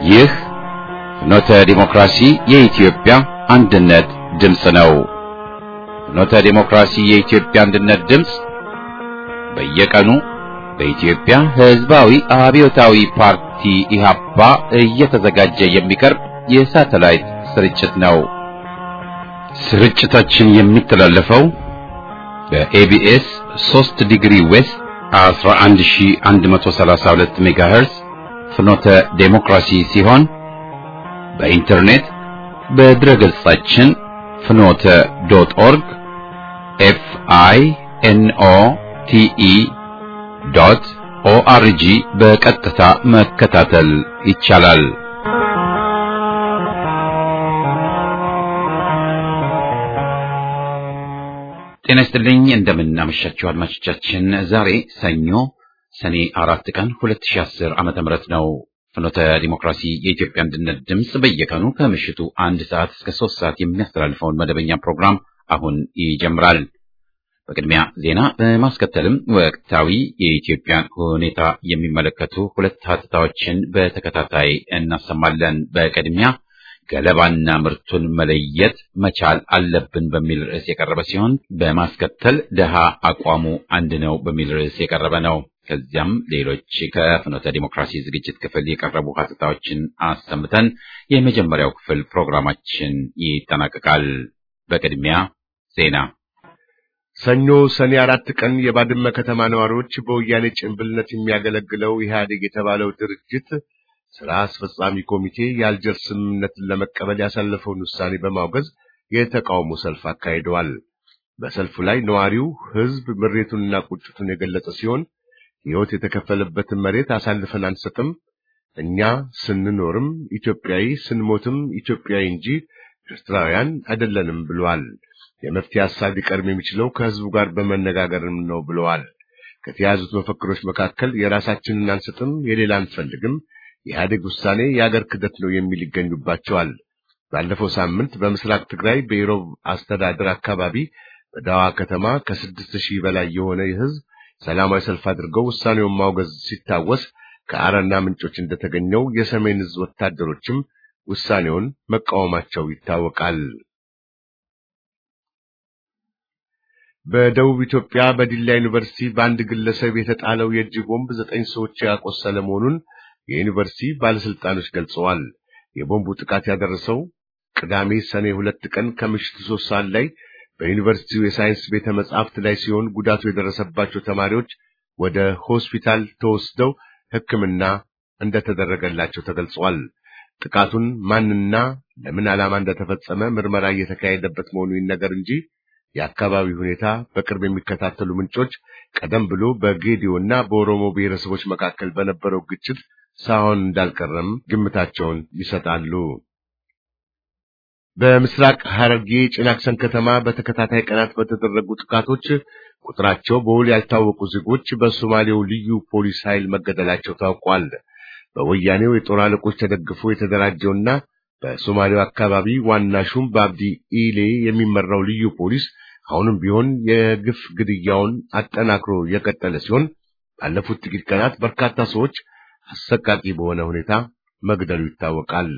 ይህ ፍኖተ ዲሞክራሲ የኢትዮጵያ አንድነት ድምፅ ነው። ፍኖተ ዲሞክራሲ የኢትዮጵያ አንድነት ድምፅ በየቀኑ በኢትዮጵያ ሕዝባዊ አብዮታዊ ፓርቲ ኢህአፓ እየተዘጋጀ የሚቀርብ የሳተላይት ስርጭት ነው። ስርጭታችን የሚተላለፈው በኤቢኤስ 3 ዲግሪ ዌስት 11132 ሜጋሄርዝ ፍኖተ ዴሞክራሲ ሲሆን በኢንተርኔት በድረ ገጻችን ፍኖተ ዶት ኦርግ ኤፍ አይ ኤን ኦ ቲ ኢ ዶት ኦአርጂ በቀጥታ መከታተል ይቻላል። ጤና ይስጥልኝ። እንደምን አመሻችሁ አድማጮቻችን። ዛሬ ሰኞ ሰኔ አራት ቀን 2010 ዓመተ ምህረት ነው። ፍኖተ ዲሞክራሲ የኢትዮጵያ አንድነት ድምፅ በየቀኑ ከምሽቱ አንድ ሰዓት እስከ ሶስት ሰዓት የሚያስተላልፈውን መደበኛ ፕሮግራም አሁን ይጀምራል። በቅድሚያ ዜና በማስከተልም ወቅታዊ የኢትዮጵያን ሁኔታ የሚመለከቱ ሁለት ሀተታዎችን በተከታታይ እናሰማለን። በቅድሚያ ገለባና ምርቱን መለየት መቻል አለብን በሚል ርዕስ የቀረበ ሲሆን በማስከተል ደሃ አቋሙ አንድ ነው በሚል ርዕስ የቀረበ ነው። ከዚያም ሌሎች ከፍኖተ ዲሞክራሲ ዝግጅት ክፍል የቀረቡ ሀተታዎችን አሰምተን የመጀመሪያው ክፍል ፕሮግራማችን ይጠናቀቃል። በቅድሚያ ዜና ሰኞ ሰኔ አራት ቀን የባድመ ከተማ ነዋሪዎች በወያኔ ጭንብልነት የሚያገለግለው ኢህአዴግ የተባለው ድርጅት ስራ አስፈጻሚ ኮሚቴ የአልጀር ስምምነትን ለመቀበል ያሳለፈውን ውሳኔ በማውገዝ የተቃውሞ ሰልፍ አካሂደዋል። በሰልፉ ላይ ነዋሪው ሕዝብ ምሬቱንና ቁጭቱን የገለጸ ሲሆን ሕይወት የተከፈለበትን መሬት አሳልፈን አንሰጥም፣ እኛ ስንኖርም ኢትዮጵያዊ ስንሞትም ኢትዮጵያዊ እንጂ ኤርትራውያን አይደለንም ብለዋል። የመፍትሄ ሀሳብ ሊቀርብ የሚችለው ከሕዝቡ ጋር በመነጋገርም ነው ብለዋል። ከተያዙት መፈክሮች መካከል የራሳችንን አንሰጥም፣ የሌላ አንፈልግም የኢህአዴግ ውሳኔ የአገር ክደት ነው የሚል ይገኙባቸዋል። ባለፈው ሳምንት በምስራቅ ትግራይ በኢሮብ አስተዳደር አካባቢ በዳዋ ከተማ ከስድስት ሺህ በላይ የሆነ ህዝብ ሰላማዊ ሰልፍ አድርገው ውሳኔውን ማውገዝ ሲታወስ ከአረና ምንጮች እንደተገኘው የሰሜን ህዝብ ወታደሮችም ውሳኔውን መቃወማቸው ይታወቃል። በደቡብ ኢትዮጵያ በዲላ ዩኒቨርሲቲ በአንድ ግለሰብ የተጣለው የእጅ ቦምብ ዘጠኝ ሰዎች ያቆሰለ መሆኑን የዩኒቨርሲቲ ባለስልጣኖች ገልጸዋል። የቦምቡ ጥቃት ያደረሰው ቅዳሜ ሰኔ ሁለት ቀን ከምሽቱ ሶስት ሰዓት ላይ በዩኒቨርሲቲው የሳይንስ ቤተ መጻሕፍት ላይ ሲሆን ጉዳቱ የደረሰባቸው ተማሪዎች ወደ ሆስፒታል ተወስደው ሕክምና እንደተደረገላቸው ተገልጿል። ጥቃቱን ማንና ለምን ዓላማ እንደተፈጸመ ምርመራ እየተካሄደበት መሆኑ ይነገር እንጂ የአካባቢው ሁኔታ በቅርብ የሚከታተሉ ምንጮች ቀደም ብሎ በጌዲዮና በኦሮሞ ብሔረሰቦች መካከል በነበረው ግጭት ሳይሆን እንዳልቀረም ግምታቸውን ይሰጣሉ። በምስራቅ ሐረርጌ ጭናክሰን ከተማ በተከታታይ ቀናት በተደረጉ ጥቃቶች ቁጥራቸው በውል ያልታወቁ ዜጎች በሶማሌው ልዩ ፖሊስ ኃይል መገደላቸው ታውቋል። በወያኔው የጦር አለቆች ተደግፎ የተደራጀውና በሶማሌው አካባቢ ዋና ሹም በአብዲ ኢሌ የሚመራው ልዩ ፖሊስ አሁንም ቢሆን የግፍ ግድያውን አጠናክሮ የቀጠለ ሲሆን ባለፉት ጥቂት ቀናት በርካታ ሰዎች አሰቃቂ በሆነ ሁኔታ መግደሉ ይታወቃል።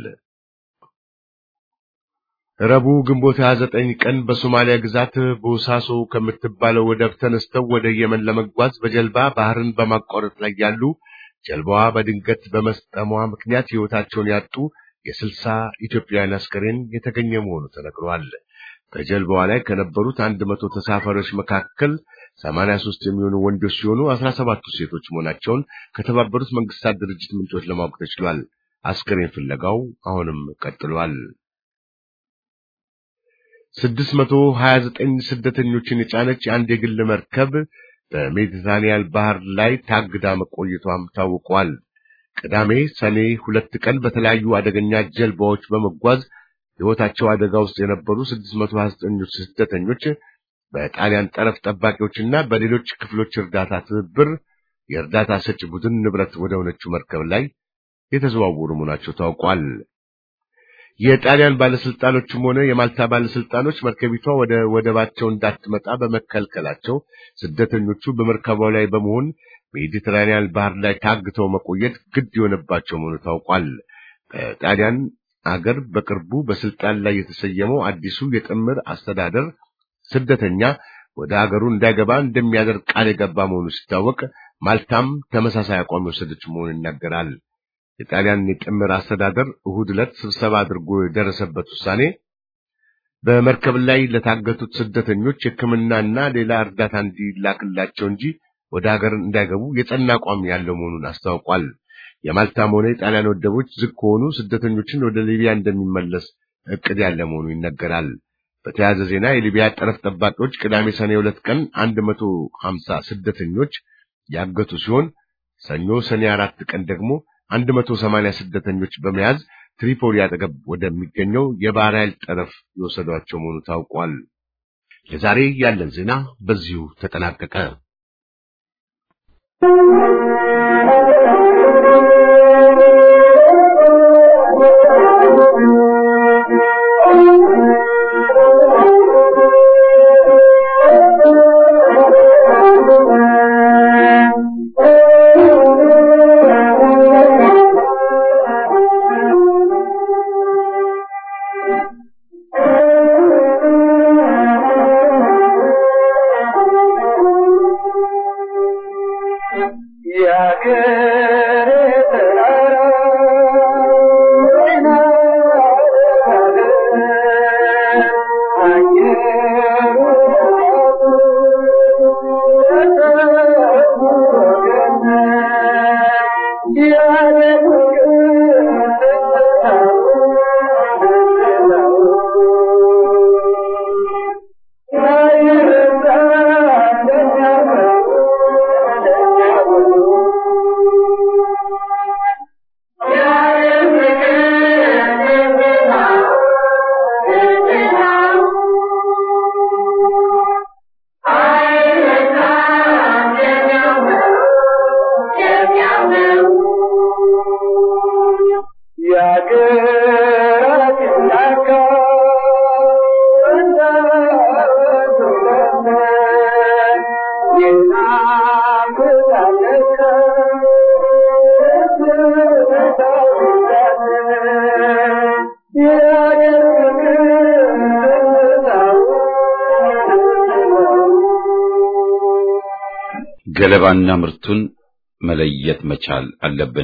ረቡዕ ግንቦት 29 ቀን በሶማሊያ ግዛት ቦሳሶ ከምትባለው ወደብ ተነስተው ወደ የመን ለመጓዝ በጀልባ ባህርን በማቋረጥ ላይ ያሉ ጀልባዋ በድንገት በመስጠሟ ምክንያት ሕይወታቸውን ያጡ የስልሳ ኢትዮጵያውያን አስከሬን የተገኘ መሆኑ ተነግሯል። በጀልባዋ ላይ ከነበሩት አንድ መቶ ተሳፋሪዎች መካከል ሰማንያ ሦስት የሚሆኑ ወንዶች ሲሆኑ አስራ ሰባቱ ሴቶች መሆናቸውን ከተባበሩት መንግስታት ድርጅት ምንጮች ለማወቅ ተችሏል። አስከሬን ፍለጋው አሁንም ቀጥሏል። ስድስት መቶ ሀያ ዘጠኝ ስደተኞችን የጫነች አንድ የግል መርከብ በሜዲትራኒያን ባህር ላይ ታግዳ መቆየቷም ታውቋል። ቅዳሜ ሰኔ ሁለት ቀን በተለያዩ አደገኛ ጀልባዎች በመጓዝ ሕይወታቸው አደጋ ውስጥ የነበሩ 629 ስደተኞች በጣሊያን ጠረፍ ጠባቂዎችና በሌሎች ክፍሎች እርዳታ ትብብር የእርዳታ ሰጪ ቡድን ንብረት ወደ ሆነችው መርከብ ላይ የተዘዋወሩ መሆናቸው ታውቋል። የጣሊያን ባለስልጣኖችም ሆነ የማልታ ባለስልጣኖች መርከቢቷ ወደ ወደባቸው እንዳትመጣ በመከልከላቸው ስደተኞቹ በመርከቧ ላይ በመሆን ሜዲትራኒያን ባህር ላይ ታግተው መቆየት ግድ የሆነባቸው መሆኑ ታውቋል። ከጣሊያን አገር በቅርቡ በስልጣን ላይ የተሰየመው አዲሱ የጥምር አስተዳደር ስደተኛ ወደ አገሩ እንዳይገባ እንደሚያደርግ ቃል የገባ መሆኑ ሲታወቅ ማልታም ተመሳሳይ አቋም የወሰደች መሆኑን ይናገራል። የጣሊያን የጥምር አስተዳደር እሁድ ዕለት ስብሰባ አድርጎ የደረሰበት ውሳኔ በመርከብ ላይ ለታገቱት ስደተኞች ሕክምናና ሌላ እርዳታ እንዲላክላቸው እንጂ ወደ ሀገር እንዳይገቡ የጸና አቋም ያለው መሆኑን አስታውቋል። የማልታም ሆነ የጣሊያን ወደቦች ዝግ ከሆኑ ስደተኞችን ወደ ሊቢያ እንደሚመለስ እቅድ ያለ መሆኑ ይነገራል። በተያያዘ ዜና የሊቢያ ጠረፍ ጠባቂዎች ቅዳሜ ሰኔ ሁለት ቀን አንድ መቶ ሀምሳ ስደተኞች ያገቱ ሲሆን ሰኞ ሰኔ አራት ቀን ደግሞ አንድ መቶ ሰማንያ ስደተኞች በመያዝ ትሪፖሊ አጠገብ ወደሚገኘው የባህር ኃይል ጠረፍ የወሰዷቸው መሆኑ ታውቋል። ለዛሬ ያለን ዜና በዚሁ ተጠናቀቀ። ገለባና ምርቱን መለየት መቻል አለብን።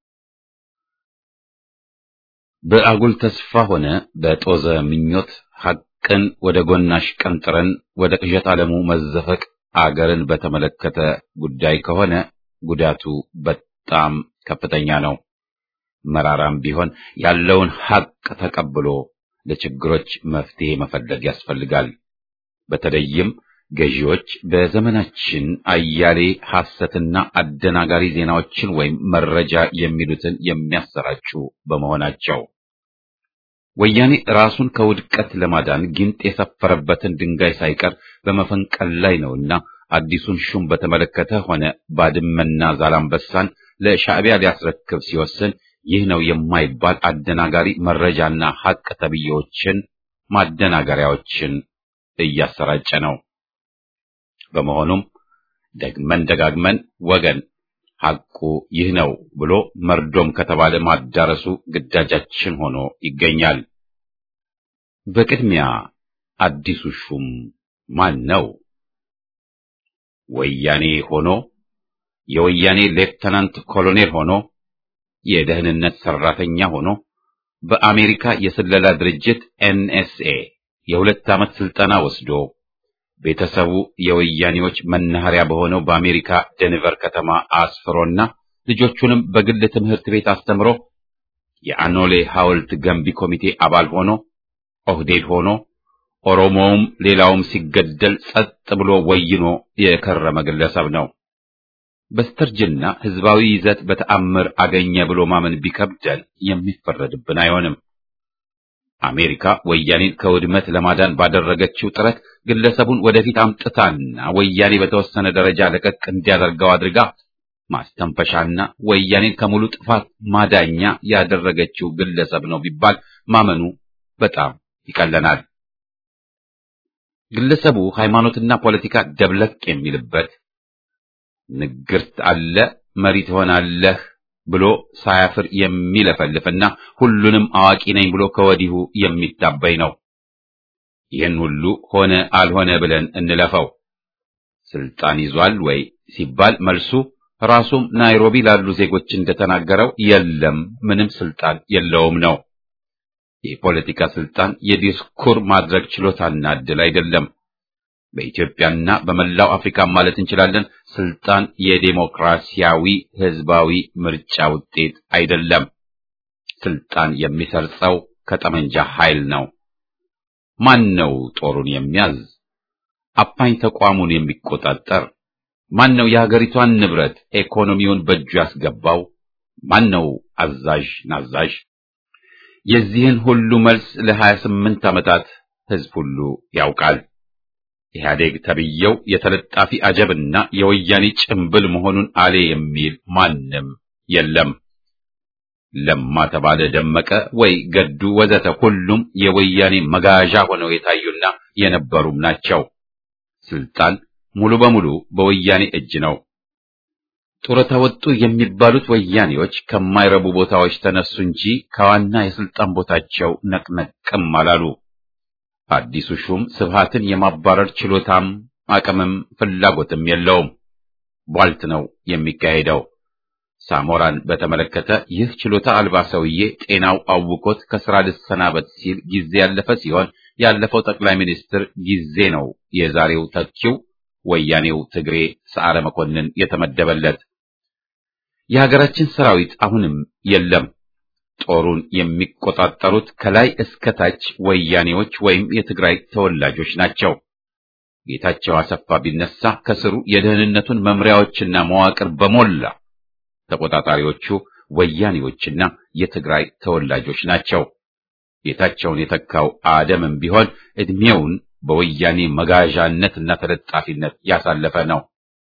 በአጉል ተስፋ ሆነ በጦዘ ምኞት ሐቅን ወደ ጎናሽ ቀንጥረን ወደ ቅዠት ዓለሙ መዘፈቅ አገርን በተመለከተ ጉዳይ ከሆነ ጉዳቱ በጣም ከፍተኛ ነው። መራራም ቢሆን ያለውን ሐቅ ተቀብሎ ለችግሮች መፍትሄ መፈለግ ያስፈልጋል። በተለይም ገዢዎች በዘመናችን አያሌ ሐሰትና አደናጋሪ ዜናዎችን ወይም መረጃ የሚሉትን የሚያሰራጩ በመሆናቸው ወያኔ ራሱን ከውድቀት ለማዳን ጊንጥ የሰፈረበትን ድንጋይ ሳይቀር በመፈንቀል ላይ ነውና አዲሱን ሹም በተመለከተ ሆነ ባድመና ዛላምበሳን ለሻዕቢያ ሊያስረክብ ሲወስን ይህ ነው የማይባል አደናጋሪ መረጃና ሐቅ ተብዬዎችን ማደናገሪያዎችን እያሰራጨ ነው። በመሆኑም ደግመን ደጋግመን ወገን ሐቁ ይህ ነው ብሎ መርዶም ከተባለ ማዳረሱ ግዳጃችን ሆኖ ይገኛል። በቅድሚያ አዲሱ ሹም ማን ነው? ወያኔ ሆኖ የወያኔ ሌፍተናንት ኮሎኔል ሆኖ የደህንነት ሰራተኛ ሆኖ በአሜሪካ የስለላ ድርጅት ኤንኤስኤ የሁለት ዓመት ስልጠና ወስዶ ቤተሰቡ የወያኔዎች መናኸሪያ በሆነው በአሜሪካ ደንቨር ከተማ አስፍሮና ልጆቹንም በግል ትምህርት ቤት አስተምሮ የአኖሌ ሐውልት ገንቢ ኮሚቴ አባል ሆኖ ኦህዴድ ሆኖ ኦሮሞውም ሌላውም ሲገደል ጸጥ ብሎ ወይኖ የከረመ ግለሰብ ነው። በስተርጅና ህዝባዊ ይዘት በተአምር አገኘ ብሎ ማመን ቢከብደን የሚፈረድብን አይሆንም። አሜሪካ ወያኔን ከውድመት ለማዳን ባደረገችው ጥረት ግለሰቡን ወደፊት አምጥታና ወያኔ በተወሰነ ደረጃ ለቀቅ እንዲያደርገው አድርጋ ማስተንፈሻና ወያኔን ከሙሉ ጥፋት ማዳኛ ያደረገችው ግለሰብ ነው ቢባል ማመኑ በጣም ይቀለናል። ግለሰቡ ሃይማኖትና ፖለቲካ ደብለቅ የሚልበት ንግርት አለ መሪ ትሆናለህ ብሎ ሳያፍር የሚለፈልፍና ሁሉንም አዋቂ ነኝ ብሎ ከወዲሁ የሚታበይ ነው። ይህን ሁሉ ሆነ አልሆነ ብለን እንለፈው። ስልጣን ይዟል ወይ ሲባል መልሱ ራሱም ናይሮቢ ላሉ ዜጎች እንደተናገረው የለም፣ ምንም ስልጣን የለውም ነው። የፖለቲካ ስልጣን የዲስኩር ማድረግ ችሎታና ዕድል አይደለም። በኢትዮጵያና በመላው አፍሪካ ማለት እንችላለን ስልጣን የዴሞክራሲያዊ ህዝባዊ ምርጫ ውጤት አይደለም። ስልጣን የሚሰርጸው ከጠመንጃ ኃይል ነው። ማን ነው ጦሩን የሚያዝ? አፋኝ ተቋሙን የሚቆጣጠር? ማን ነው የሀገሪቷን ንብረት ኢኮኖሚውን በእጁ ያስገባው? ማን ነው አዛዥ ናዛዥ? የዚህን ሁሉ መልስ ለሀያ ስምንት ዓመታት ህዝብ ሁሉ ያውቃል። ኢህአዴግ ተብየው የተለጣፊ አጀብና የወያኔ ጭምብል መሆኑን አሌ የሚል ማንም የለም። ለማ ተባለ ደመቀ ወይ ገዱ ወዘተ ሁሉም የወያኔ መጋዣ ሆነው የታዩና የነበሩም ናቸው። ስልጣን ሙሉ በሙሉ በወያኔ እጅ ነው። ጡረታ ወጡ የሚባሉት ወያኔዎች ከማይረቡ ቦታዎች ተነሱ እንጂ ከዋና የስልጣን ቦታቸው ነቅነቅም አላሉ። አዲሱ ሹም ስብሃትን የማባረር ችሎታም አቅምም ፍላጎትም የለውም። ቧልት ነው የሚካሄደው። ሳሞራን በተመለከተ ይህ ችሎታ አልባ ሰውዬ ጤናው አውቆት ከስራ ልሰናበት ሲል ጊዜ ያለፈ ሲሆን ያለፈው ጠቅላይ ሚኒስትር ጊዜ ነው የዛሬው ተኪው ወያኔው ትግሬ ሰዓረ መኮንን የተመደበለት። የሀገራችን ሰራዊት አሁንም የለም። ጦሩን የሚቆጣጠሩት ከላይ እስከ ታች ወያኔዎች ወይም የትግራይ ተወላጆች ናቸው። ጌታቸው አሰፋ ቢነሳ ከስሩ የደህንነቱን መምሪያዎችና መዋቅር በሞላ ተቆጣጣሪዎቹ ወያኔዎችና የትግራይ ተወላጆች ናቸው። ጌታቸውን የተካው አደምም ቢሆን ዕድሜውን በወያኔ መጋዣነትና ተለጣፊነት ያሳለፈ ነው።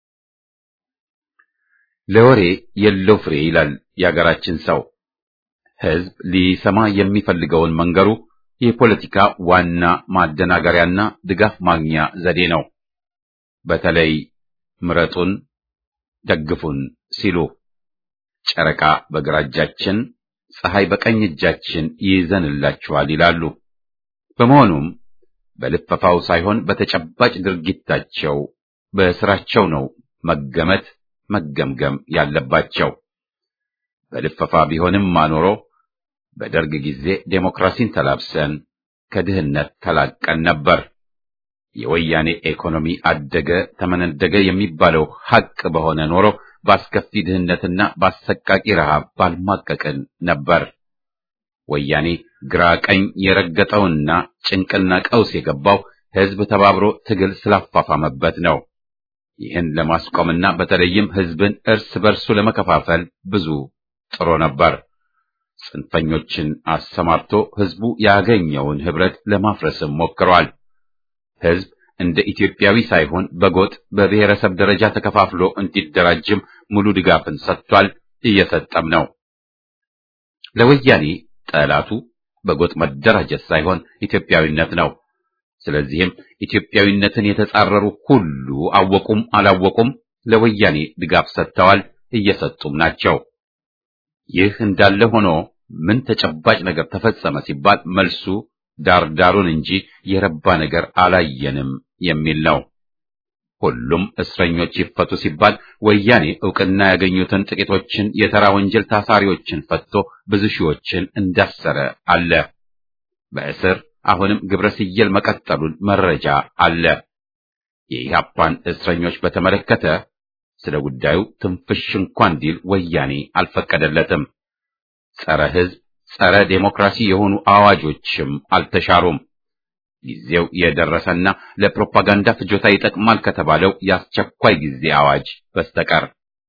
ለወሬ የለው ፍሬ ይላል የአገራችን ሰው። ሕዝብ ሊሰማ የሚፈልገውን መንገሩ የፖለቲካ ዋና ማደናገሪያና ድጋፍ ማግኛ ዘዴ ነው። በተለይ ምረጡን፣ ደግፉን ሲሉ ጨረቃ በግራ እጃችን፣ ፀሐይ በቀኝ እጃችን ይይዘንላችኋል ይላሉ። በመሆኑም በልፈፋው ሳይሆን በተጨባጭ ድርጊታቸው በስራቸው ነው መገመት መገምገም ያለባቸው። በልፈፋ ቢሆንም ማኖሮ በደርግ ጊዜ ዴሞክራሲን ተላብሰን ከድህነት ተላቀን ነበር። የወያኔ ኢኮኖሚ አደገ ተመነደገ የሚባለው ሐቅ በሆነ ኖሮ በአስከፊ ድህነትና በአሰቃቂ ረሃብ ባልማቀቅን ነበር። ወያኔ ግራ ቀኝ የረገጠውና ጭንቅና ቀውስ የገባው ሕዝብ ተባብሮ ትግል ስላፋፋመበት ነው። ይህን ለማስቆምና በተለይም ሕዝብን እርስ በርሱ ለመከፋፈል ብዙ ጥሮ ነበር። ጽንፈኞችን አሰማርቶ ሕዝቡ ያገኘውን ህብረት ለማፍረስም ሞክሯል። ሕዝብ እንደ ኢትዮጵያዊ ሳይሆን በጎጥ በብሔረሰብ ደረጃ ተከፋፍሎ እንዲደራጅም ሙሉ ድጋፍን ሰጥቷል፣ እየሰጠም ነው። ለወያኔ ጠላቱ በጎጥ መደራጀት ሳይሆን ኢትዮጵያዊነት ነው። ስለዚህም ኢትዮጵያዊነትን የተጻረሩ ሁሉ አወቁም አላወቁም ለወያኔ ድጋፍ ሰጥተዋል፣ እየሰጡም ናቸው። ይህ እንዳለ ሆኖ ምን ተጨባጭ ነገር ተፈጸመ ሲባል መልሱ ዳርዳሩን እንጂ የረባ ነገር አላየንም የሚል ነው። ሁሉም እስረኞች ይፈቱ ሲባል ወያኔ ዕውቅና ያገኙትን ጥቂቶችን የተራ ወንጀል ታሳሪዎችን ፈትቶ ብዙ ሺዎችን እንዳሰረ አለ። በእስር አሁንም ግብረ ስየል መቀጠሉን መረጃ አለ። የኢህአፓን እስረኞች በተመለከተ ስለ ጉዳዩ ትንፍሽ እንኳን እንዲል ወያኔ አልፈቀደለትም። ጸረ ሕዝብ፣ ጸረ ዴሞክራሲ የሆኑ አዋጆችም አልተሻሩም። ጊዜው የደረሰና ለፕሮፓጋንዳ ፍጆታ ይጠቅማል ከተባለው የአስቸኳይ ጊዜ አዋጅ በስተቀር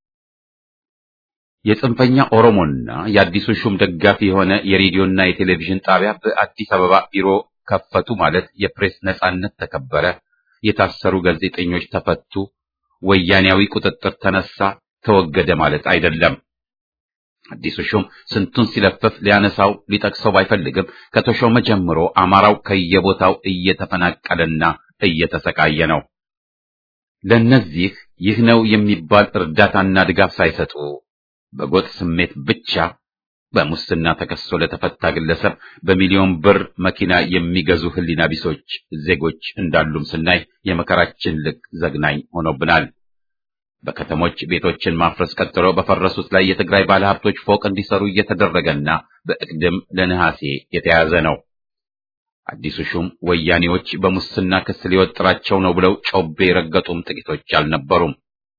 የጽንፈኛ ኦሮሞና የአዲሱ ሹም ደጋፊ የሆነ የሬዲዮና የቴሌቪዥን ጣቢያ በአዲስ አበባ ቢሮ ከፈቱ ማለት የፕሬስ ነጻነት ተከበረ፣ የታሰሩ ጋዜጠኞች ተፈቱ፣ ወያኔያዊ ቁጥጥር ተነሳ፣ ተወገደ ማለት አይደለም። አዲሱ ሹም ስንቱን ሲለፍፍ ሊያነሳው ሊጠቅሰው ባይፈልግም ከተሾመ ጀምሮ አማራው ከየቦታው እየተፈናቀለና እየተሰቃየ ነው። ለነዚህ ይህ ነው የሚባል እርዳታና ድጋፍ ሳይሰጡ በጎጥ ስሜት ብቻ በሙስና ተከሶ ለተፈታ ግለሰብ በሚሊዮን ብር መኪና የሚገዙ ሕሊና ቢሶች ዜጎች እንዳሉም ስናይ የመከራችን ልክ ዘግናኝ ሆኖብናል። በከተሞች ቤቶችን ማፍረስ ቀጥሎ በፈረሱት ላይ የትግራይ ባለሀብቶች ፎቅ እንዲሰሩ እየተደረገና በእቅድም ለነሐሴ የተያዘ ነው። አዲሱ ሹም ወያኔዎች በሙስና ክስ ሊወጥራቸው ነው ብለው ጮቤ የረገጡም ጥቂቶች አልነበሩም።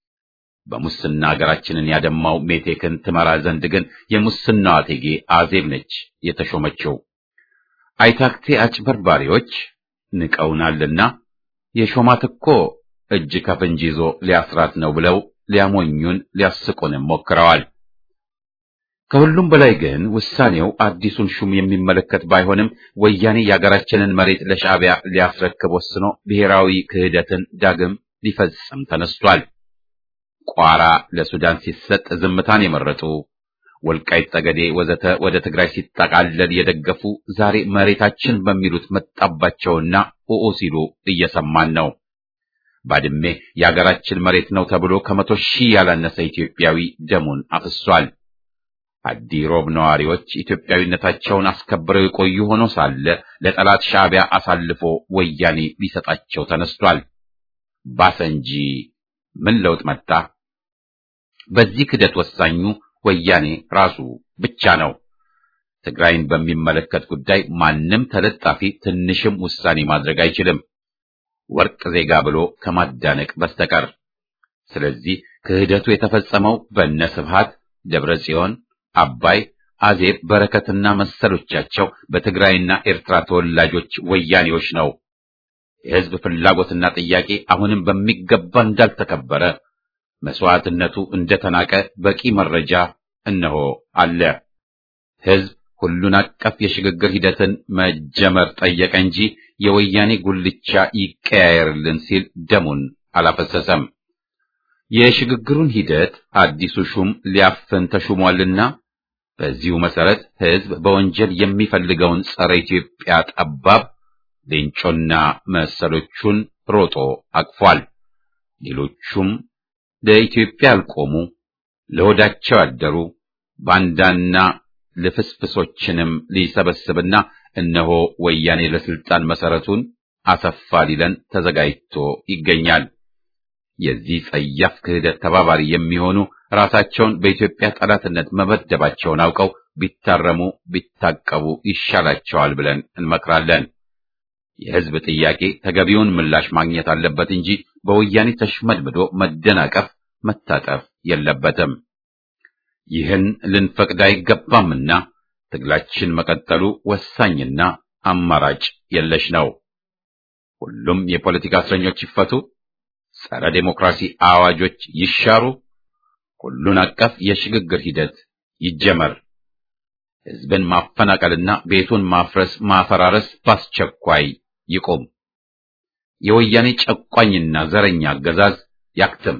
በሙስና ሀገራችንን ያደማው ሜቴክን ትመራ ዘንድ ግን የሙስናዋ እቴጌ አዜብ ነች የተሾመችው። አይታክቴ አጭበርባሪዎች ንቀውናልና የሾማት እኮ እጅ ከፍንጅ ይዞ ሊያስራት ነው ብለው ሊያሞኙን ሊያስቁንም ሞክረዋል። ከሁሉም በላይ ግን ውሳኔው አዲሱን ሹም የሚመለከት ባይሆንም ወያኔ የሀገራችንን መሬት ለሻዕቢያ ሊያስረክብ ወስኖ ብሔራዊ ክህደትን ዳግም ሊፈጽም ተነስቷል። ቋራ ለሱዳን ሲሰጥ ዝምታን የመረጡ ወልቃይት ጠገዴ ወዘተ ወደ ትግራይ ሲጠቃለል የደገፉ ዛሬ መሬታችን በሚሉት መጣባቸውና ኡኡ ሲሉ እየሰማን ነው። ባድሜ የሀገራችን መሬት ነው ተብሎ ከመቶ ሺህ ያላነሰ ኢትዮጵያዊ ደሙን አፍሷል። አዲ ሮብ ነዋሪዎች ኢትዮጵያዊነታቸውን አስከብረው የቆዩ ሆኖ ሳለ ለጠላት ሻዕቢያ አሳልፎ ወያኔ ሊሰጣቸው ተነስቷል። ባሰ እንጂ ምን ለውጥ መጣ? በዚህ ክደት ወሳኙ ወያኔ ራሱ ብቻ ነው። ትግራይን በሚመለከት ጉዳይ ማንም ተለጣፊ ትንሽም ውሳኔ ማድረግ አይችልም፣ ወርቅ ዜጋ ብሎ ከማዳነቅ በስተቀር። ስለዚህ ክህደቱ የተፈጸመው በእነ ስብሃት ደብረ ጽዮን፣ አባይ፣ አዜብ፣ በረከትና መሰሎቻቸው በትግራይና ኤርትራ ተወላጆች ወያኔዎች ነው። የሕዝብ ፍላጎትና ጥያቄ አሁንም በሚገባ እንዳልተከበረ መስዋዕትነቱ እንደተናቀ በቂ መረጃ እነሆ አለ። ሕዝብ ሁሉን አቀፍ የሽግግር ሂደትን መጀመር ጠየቀ እንጂ የወያኔ ጉልቻ ይቀያየርልን ሲል ደሙን አላፈሰሰም። የሽግግሩን ሂደት አዲሱ ሹም ሊያፍን ተሹሟልና በዚሁ መሰረት ሕዝብ በወንጀል የሚፈልገውን ጸረ ኢትዮጵያ ጠባብ ሌንጮና መሰሎቹን ሮጦ አቅፏል። ሌሎቹም ለኢትዮጵያ ያልቆሙ ለሆዳቸው ያደሩ ባንዳና ልፍስፍሶችንም ሊሰበስብና እነሆ ወያኔ ለስልጣን መሰረቱን አሰፋ ሊለን ተዘጋጅቶ ይገኛል። የዚህ ጸያፍ ክህደት ተባባሪ የሚሆኑ ራሳቸውን በኢትዮጵያ ጠላትነት መመደባቸውን አውቀው ቢታረሙ ቢታቀቡ ይሻላቸዋል ብለን እንመክራለን። የሕዝብ ጥያቄ ተገቢውን ምላሽ ማግኘት አለበት እንጂ በወያኔ ተሽመድምዶ መደናቀፍ፣ መታጠፍ የለበትም። ይህን ልንፈቅድ አይገባምና ትግላችን መቀጠሉ ወሳኝና አማራጭ የለሽ ነው። ሁሉም የፖለቲካ እስረኞች ይፈቱ፣ ጸረ ዴሞክራሲ አዋጆች ይሻሩ፣ ሁሉን አቀፍ የሽግግር ሂደት ይጀመር። ሕዝብን ማፈናቀልና ቤቱን ማፍረስ ማፈራረስ በአስቸኳይ ይቁም። የወያኔ ጨቋኝና ዘረኛ አገዛዝ ያክትም።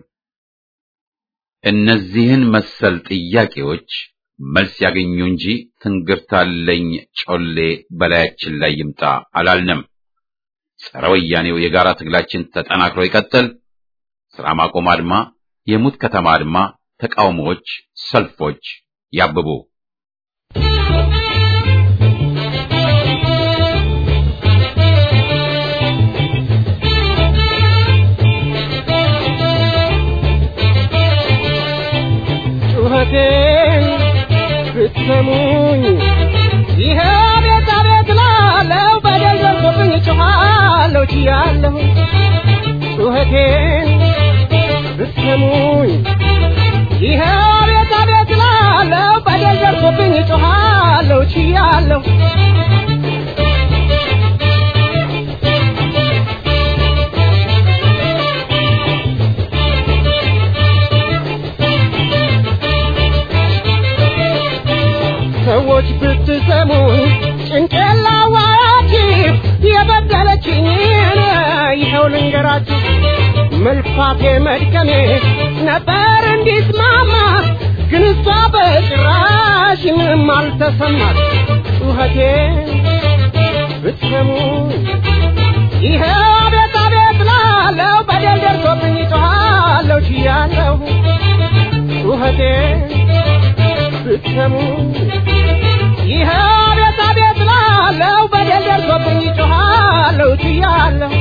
እነዚህን መሰል ጥያቄዎች መልስ ያገኙ እንጂ ትንግርታለኝ ጮሌ በላያችን ላይ ይምጣ አላልንም። ጸረ ወያኔው የጋራ ትግላችን ተጠናክሮ ይቀጥል። ስራ ማቆም አድማ፣ የሙት ከተማ አድማ፣ ተቃውሞዎች፣ ሰልፎች ያብቡ። ጩኸቴን ብትሰሙኝ ይሄ ቤት አቤት ላለው በደል ደርሶብኝ ጮኻለሁ ችያለሁ ጩኸቴን ብትሰሙኝ ይሄ ቤት አቤት ላለው በደል ደርሶብኝ ጮኻለሁ ችያለሁ ሰዎች ብትሰሙኝ ጭንቅላዋችሁ የበደለችኝ ይኸው ልንገራችሁ መልፋቴ መድከሜ ነበር እንዲስማማ ግን እሷ በጭራሽ ምንም አልተሰማት ጩኸቴ ብትሰሙኝ ይኸው አቤት አቤት ላለው በደል ደርሶብኝ ጮኻለሁ ችያለሁ ጩኸቴ ብትሰሙ ይህ አቤት አቤት ላለው በደል ደርሶብኝ ጮኻለሁ ችያለሁ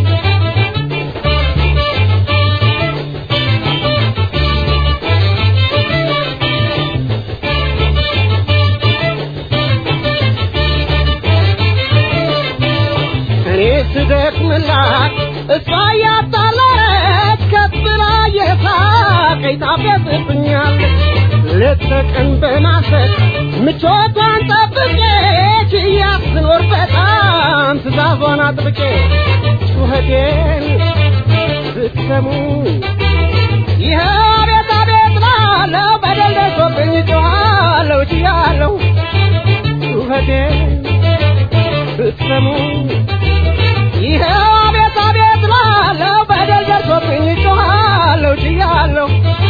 እኔ ስደክምላት እሷ እያጣለች ከፍ ብላ የሳቀኝ ታፌዝብኛለች ሌት ተቀን በማሰብ ምቾቷን ጠብቄ ችያት ስኖር በጣም ትእዛዟን አጥብቄ ጩኸቴን ብትሰሙ ይህ አቤት አቤት ላለው በደል ደርሶብኝ ጮኻለሁ ችያለሁ ጩኸቴን ብትሰሙ ይህ አቤት አቤት ላለው በደል ደርሶብኝ ጮኻለሁ ችያለሁ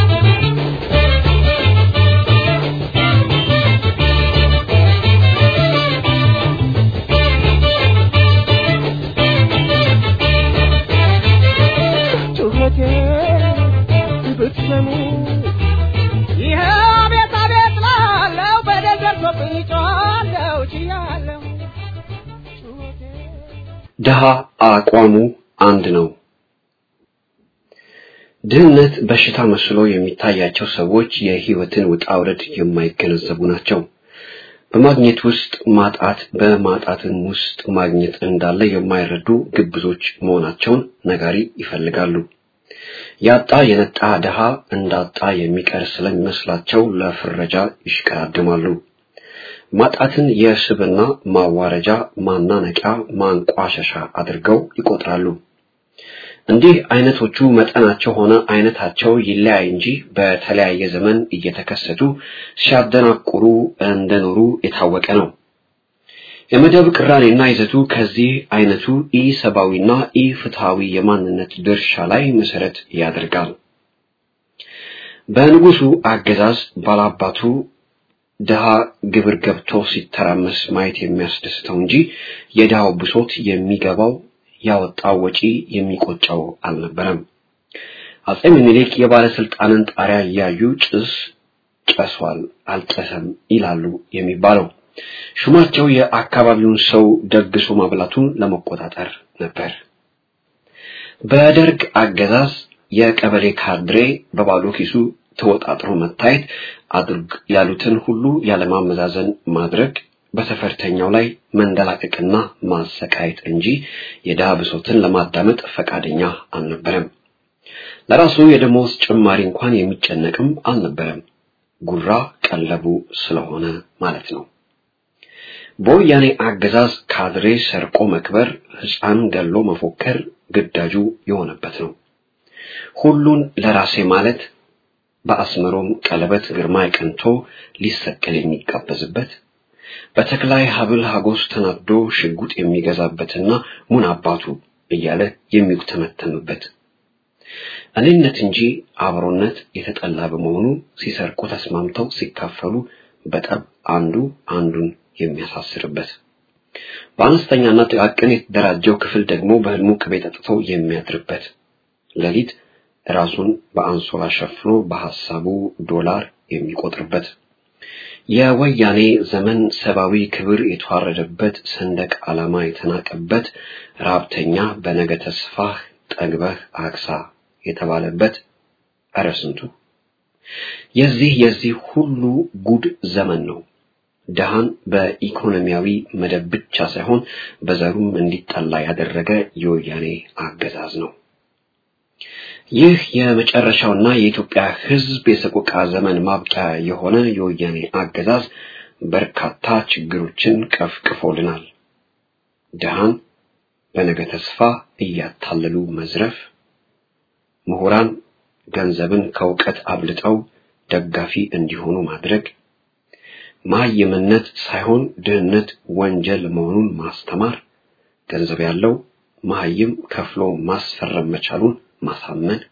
ጩኸቴን ብትሰሙ ይህ አቤት አቤት ላለው በደል ደርሶብኝ ጮኻለሁ ችያለሁ ጩኸቴን ድሃ አቋሙ አንድ ነው። ድህነት በሽታ መስሎ የሚታያቸው ሰዎች የህይወትን ውጣ ውረድ የማይገነዘቡ ናቸው። በማግኘት ውስጥ ማጣት፣ በማጣትም ውስጥ ማግኘት እንዳለ የማይረዱ ግብዞች መሆናቸውን ነጋሪ ይፈልጋሉ። ያጣ የነጣ ድሃ እንዳጣ የሚቀር ስለሚመስላቸው ለፍረጃ ይሽቀዳድማሉ። ማጣትን የስብና ማዋረጃ፣ ማናነቂያ፣ ማንቋሸሻ አድርገው ይቆጥራሉ። እንዲህ አይነቶቹ መጠናቸው ሆነ አይነታቸው ይለያይ እንጂ በተለያየ ዘመን እየተከሰቱ ሲያደናቁሩ እንደኖሩ የታወቀ ነው። የመደብ ቅራኔና ይዘቱ ከዚህ አይነቱ ኢ ሰብአዊና ኢ ፍትሃዊ የማንነት ድርሻ ላይ መሰረት ያደርጋል። በንጉሱ አገዛዝ ባላባቱ ድሃ ግብር ገብቶ ሲተራመስ ማየት የሚያስደስተው እንጂ የድሃው ብሶት የሚገባው ያወጣው ወጪ የሚቆጨው አልነበረም። አጼ ምኒልክ የባለስልጣንን ጣሪያ እያዩ ጭስ ጨሷል አልጨሰም ይላሉ የሚባለው ሹማቸው የአካባቢውን ሰው ደግሶ ማብላቱን ለመቆጣጠር ነበር። በደርግ አገዛዝ የቀበሌ ካድሬ በባዶ ኪሱ ተወጣጥሮ መታየት አድርግ ያሉትን ሁሉ ያለማመዛዘን ማድረግ በተፈርተኛው ላይ መንደላቀቅና ማሰቃየት እንጂ የድሃ ብሶትን ለማዳመጥ ፈቃደኛ አልነበረም። ለራሱ የደሞዝ ጭማሪ እንኳን የሚጨነቅም አልነበረም። ጉራ ቀለቡ ስለሆነ ማለት ነው። በወያኔ አገዛዝ ካድሬ ሰርቆ መክበር፣ ሕፃን ገሎ መፎከር ግዳጁ የሆነበት ነው። ሁሉን ለራሴ ማለት በአስመሮም ቀለበት ግርማይ ቀንቶ ሊሰቀል የሚጋበዝበት በተክላይ ሀብል ሀጎስ ተናዶ ሽጉጥ የሚገዛበትና ሙን አባቱ እያለ የሚጉተመተምበት እኔነት እንጂ አብሮነት የተጠላ በመሆኑ ሲሰርቁ ተስማምተው ሲካፈሉ በጠብ አንዱ አንዱን የሚያሳስርበት በአነስተኛና ጥቃቅን የተደራጀው ክፍል ደግሞ በህልሙ ቅቤ ጠጥቶ የሚያድርበት ሌሊት ራሱን በአንሶላ ሸፍኖ በሐሳቡ ዶላር የሚቆጥርበት የወያኔ ዘመን ሰብአዊ ክብር የተዋረደበት ሰንደቅ ዓላማ የተናቀበት ራብተኛ በነገ ተስፋህ ጠግበህ አክሳ የተባለበት እረ ስንቱ የዚህ የዚህ ሁሉ ጉድ ዘመን ነው። ድሃን በኢኮኖሚያዊ መደብ ብቻ ሳይሆን በዘሩም እንዲጠላ ያደረገ የወያኔ አገዛዝ ነው። ይህ የመጨረሻውና የኢትዮጵያ ሕዝብ የሰቆቃ ዘመን ማብቂያ የሆነ የወያኔ አገዛዝ በርካታ ችግሮችን ቀፍቅፎልናል። ድሃን በነገ ተስፋ እያታለሉ መዝረፍ፣ ምሁራን ገንዘብን ከእውቀት አብልጠው ደጋፊ እንዲሆኑ ማድረግ፣ መሀይምነት ሳይሆን ድህነት ወንጀል መሆኑን ማስተማር፣ ገንዘብ ያለው መሀይም ከፍሎ ማስፈረም መቻሉን ማሳመን፣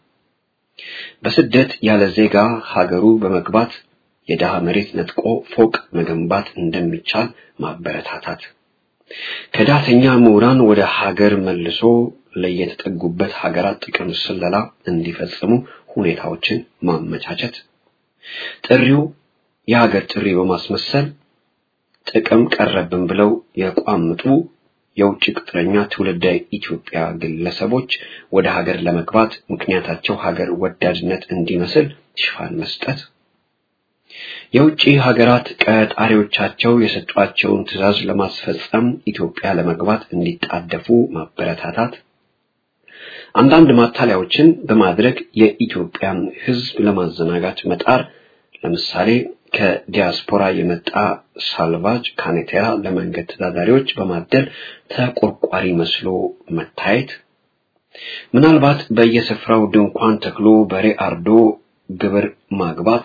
በስደት ያለ ዜጋ ሀገሩ በመግባት የድሃ መሬት ነጥቆ ፎቅ መገንባት እንደሚቻል ማበረታታት፣ ከዳተኛ ምሁራን ወደ ሀገር መልሶ ለየተጠጉበት ሀገራት ጥቅም ስለላ እንዲፈጽሙ ሁኔታዎችን ማመቻቸት፣ ጥሪው የሀገር ጥሪ በማስመሰል ጥቅም ቀረብን ብለው የቋምጡ የውጭ ቅጥረኛ ትውልደ ኢትዮጵያ ግለሰቦች ወደ ሀገር ለመግባት ምክንያታቸው ሀገር ወዳድነት እንዲመስል ሽፋን መስጠት፣ የውጭ ሀገራት ቀጣሪዎቻቸው የሰጧቸውን ትዕዛዝ ለማስፈጸም ኢትዮጵያ ለመግባት እንዲጣደፉ ማበረታታት፣ አንዳንድ ማታለያዎችን በማድረግ የኢትዮጵያን ሕዝብ ለማዘናጋት መጣር ለምሳሌ ከዲያስፖራ የመጣ ሳልቫጅ ካኔቴራ ለመንገድ ተዳዳሪዎች በማደል ተቆርቋሪ መስሎ መታየት፣ ምናልባት በየስፍራው ድንኳን ተክሎ በሬ አርዶ ግብር ማግባት፣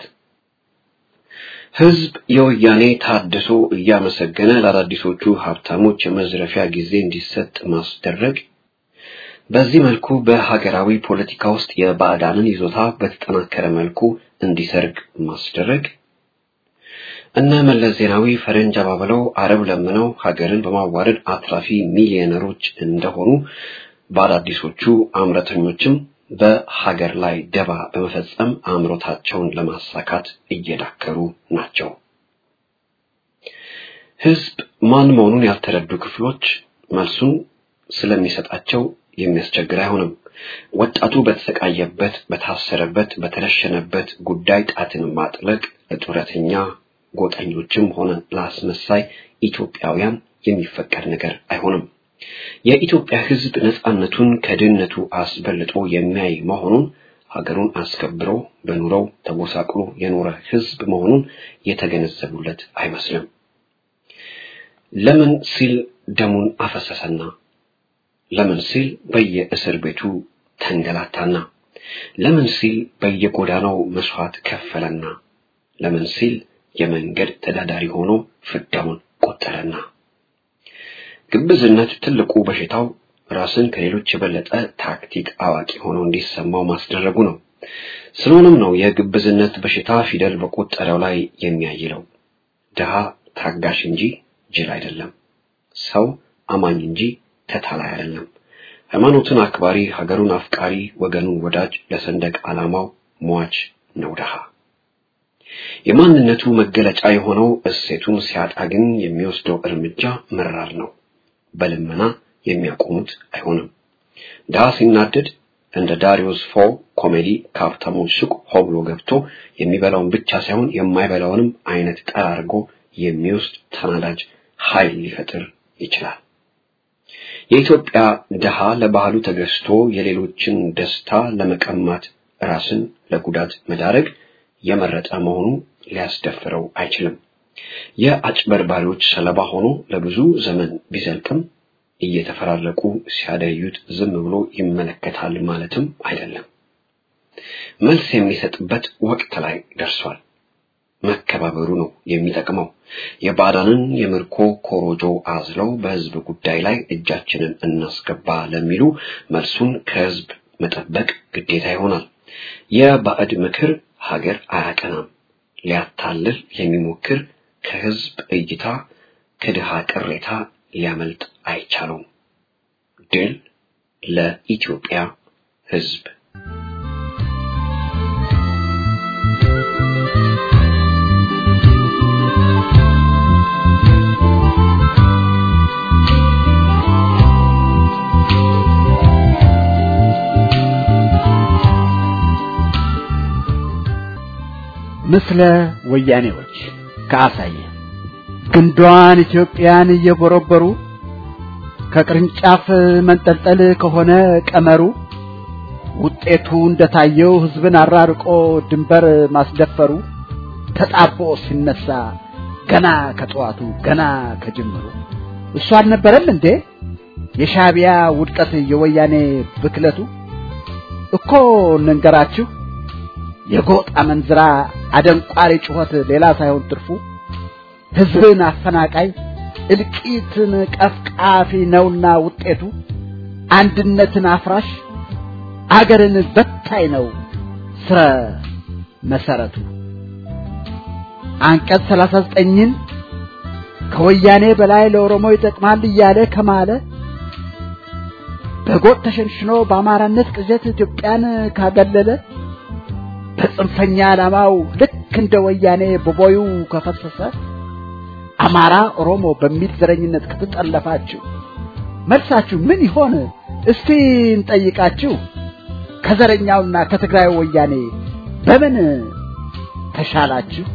ህዝብ የወያኔ ታድሶ እያመሰገነ ለአዳዲሶቹ ሀብታሞች የመዝረፊያ ጊዜ እንዲሰጥ ማስደረግ፣ በዚህ መልኩ በሀገራዊ ፖለቲካ ውስጥ የባዕዳንን ይዞታ በተጠናከረ መልኩ እንዲሰርግ ማስደረግ እነ መለስ ዜናዊ ፈረንጅ አባብለው አረብ ለምነው ሀገርን በማዋረድ አትራፊ ሚሊዮነሮች እንደሆኑ በአዳዲሶቹ አምረተኞችም በሀገር ላይ ደባ በመፈጸም አምሮታቸውን ለማሳካት እየዳከሩ ናቸው። ህዝብ ማን መሆኑን ያልተረዱ ክፍሎች መልሱን ስለሚሰጣቸው የሚያስቸግር አይሆንም። ወጣቱ በተሰቃየበት፣ በታሰረበት፣ በተረሸነበት ጉዳይ ጣትን ማጥለቅ ለጡረተኛ ጎጠኞችም ሆነ ለአስመሳይ ኢትዮጵያውያን የሚፈቀድ ነገር አይሆንም። የኢትዮጵያ ህዝብ ነጻነቱን ከድህነቱ አስበልጦ የሚያይ መሆኑን ሀገሩን አስከብሮ በኑሮው ተጎሳቅሎ የኖረ ህዝብ መሆኑን የተገነዘቡለት አይመስልም። ለምን ሲል ደሙን አፈሰሰና ለምን ሲል በየእስር ቤቱ ተንገላታና ለምን ሲል በየጎዳናው መስዋዕት ከፈለና ለምን ሲል የመንገድ ተዳዳሪ ሆኖ ፍዳውን ቆጠረና ግብዝነት ትልቁ በሽታው ራስን ከሌሎች የበለጠ ታክቲክ አዋቂ ሆኖ እንዲሰማው ማስደረጉ ነው። ስለሆነም ነው የግብዝነት በሽታ ፊደል በቆጠረው ላይ የሚያይለው። ድሃ ታጋሽ እንጂ ጅል አይደለም። ሰው አማኝ እንጂ ተታላይ አይደለም። ሃይማኖትን አክባሪ፣ ሀገሩን አፍቃሪ፣ ወገኑን ወዳጅ፣ ለሰንደቅ ዓላማው ሟች ነው ድሃ። የማንነቱ መገለጫ የሆነው እሴቱን ሲያጣ ግን የሚወስደው እርምጃ መራር ነው። በልመና የሚያቆሙት አይሆንም። ድሃ ሲናደድ እንደ ዳሪዮስ ፎ ኮሜዲ ከሀብታሞች ሱቅ ሆ ብሎ ገብቶ የሚበላውን ብቻ ሳይሆን የማይበላውንም አይነት ጠራርጎ የሚወስድ ተናዳጅ ኃይል ሊፈጥር ይችላል። የኢትዮጵያ ድሃ ለባህሉ ተገዝቶ የሌሎችን ደስታ ለመቀማት ራስን ለጉዳት መዳረግ የመረጠ መሆኑ ሊያስደፍረው አይችልም። የአጭበርባሪዎች ሰለባ ሆኖ ለብዙ ዘመን ቢዘልቅም እየተፈራረቁ ሲያደዩት ዝም ብሎ ይመለከታል ማለትም አይደለም። መልስ የሚሰጥበት ወቅት ላይ ደርሷል። መከባበሩ ነው የሚጠቅመው። የባዕዳንን የምርኮ ኮሮጆ አዝለው በሕዝብ ጉዳይ ላይ እጃችንን እናስገባ ለሚሉ መልሱን ከሕዝብ መጠበቅ ግዴታ ይሆናል። የባዕድ ምክር ሀገር አያቀናም። ሊያታልል የሚሞክር ከሕዝብ እይታ ከድሃ ቅሬታ ሊያመልጥ አይቻለውም። ድል ለኢትዮጵያ ሕዝብ። ምስለ ወያኔዎች ከአሳየ ግንዷን ኢትዮጵያን እየቦረበሩ ከቅርንጫፍ መንጠልጠል ከሆነ ቀመሩ ውጤቱ እንደታየው ሕዝብን አራርቆ ድንበር ማስደፈሩ ተጣቦ ሲነሳ ገና ከጠዋቱ ገና ከጅምሩ እሱ አልነበረም እንዴ የሻቢያ ውድቀት የወያኔ ብክለቱ እኮ እንንገራችሁ የጎጥ አመንዝራ አደንቋሪ ጩኸት ሌላ ሳይሆን ትርፉ ሕዝብን አፈናቃይ እልቂትን ቀፍቃፊ ነውና ውጤቱ አንድነትን አፍራሽ አገርን በታይ ነው ስረ መሰረቱ። አንቀጽ ሰላሳ ዘጠኝን ከወያኔ በላይ ለኦሮሞ ይጠቅማል እያለ ከማለ በጎጥ ተሸንሽኖ በአማራነት ቅዠት ኢትዮጵያን ካገለለ በጽንፈኛ ዓላማው ልክ እንደ ወያኔ በቦዩ ከፈሰሰ አማራ ኦሮሞ በሚል ዘረኝነት ከተጠለፋችሁ መልሳችሁ ምን ይሆን? እስቲ እንጠይቃችሁ። ከዘረኛውና ከትግራይ ወያኔ በምን ተሻላችሁ?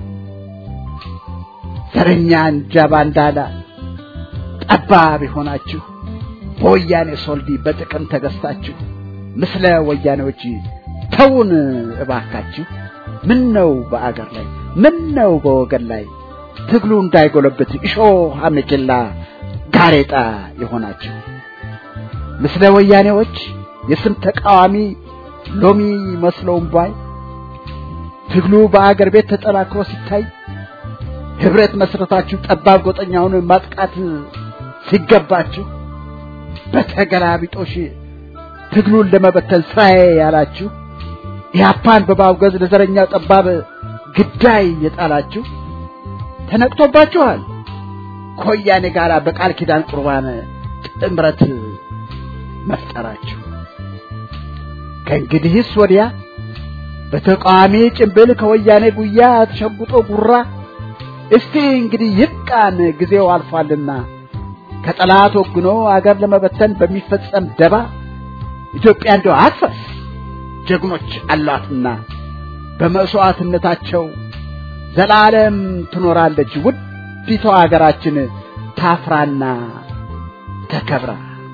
ዘረኛ እንጃ ባንዳላ ጠባብ የሆናችሁ በወያኔ ሶልዲ በጥቅም ተገዝታችሁ ምስለ ወያኔዎች ተውን እባካችሁ። ምን ነው በአገር ላይ ምን ነው በወገን ላይ ትግሉ እንዳይጎለብት እሾህ አሜኬላ ጋሬጣ የሆናችሁ ምስለ ወያኔዎች የስም ተቃዋሚ ሎሚ መስለውም ባይ ትግሉ በአገር ቤት ተጠናክሮ ሲታይ ህብረት መስረታችሁ ጠባብ ጎጠኛውን ማጥቃት ሲገባችሁ በተገላቢጦሽ ትግሉን ለመበተን ስራዬ ያላችሁ ኢህአፓን በማውገዝ ለዘረኛው ጠባብ ግዳይ የጣላችሁ ተነቅቶባችኋል። ከወያኔ ጋር በቃል ኪዳን ቁርባን ጥምረት መፍጠራችሁ ከእንግዲህስ ወዲያ በተቃዋሚ ጭንብል ከወያኔ ጉያ ተሸጉጦ ጉራ እስቲ እንግዲህ ይብቃን፣ ጊዜው አልፏልና ከጠላት ወግኖ አገር ለመበተን በሚፈጸም ደባ ኢትዮጵያ እንደው አትፈስ፣ ጀግኖች አሏትና በመስዋዕትነታቸው ዘላለም ትኖራለች ውዲቷ አገራችን ታፍራና ተከብራ።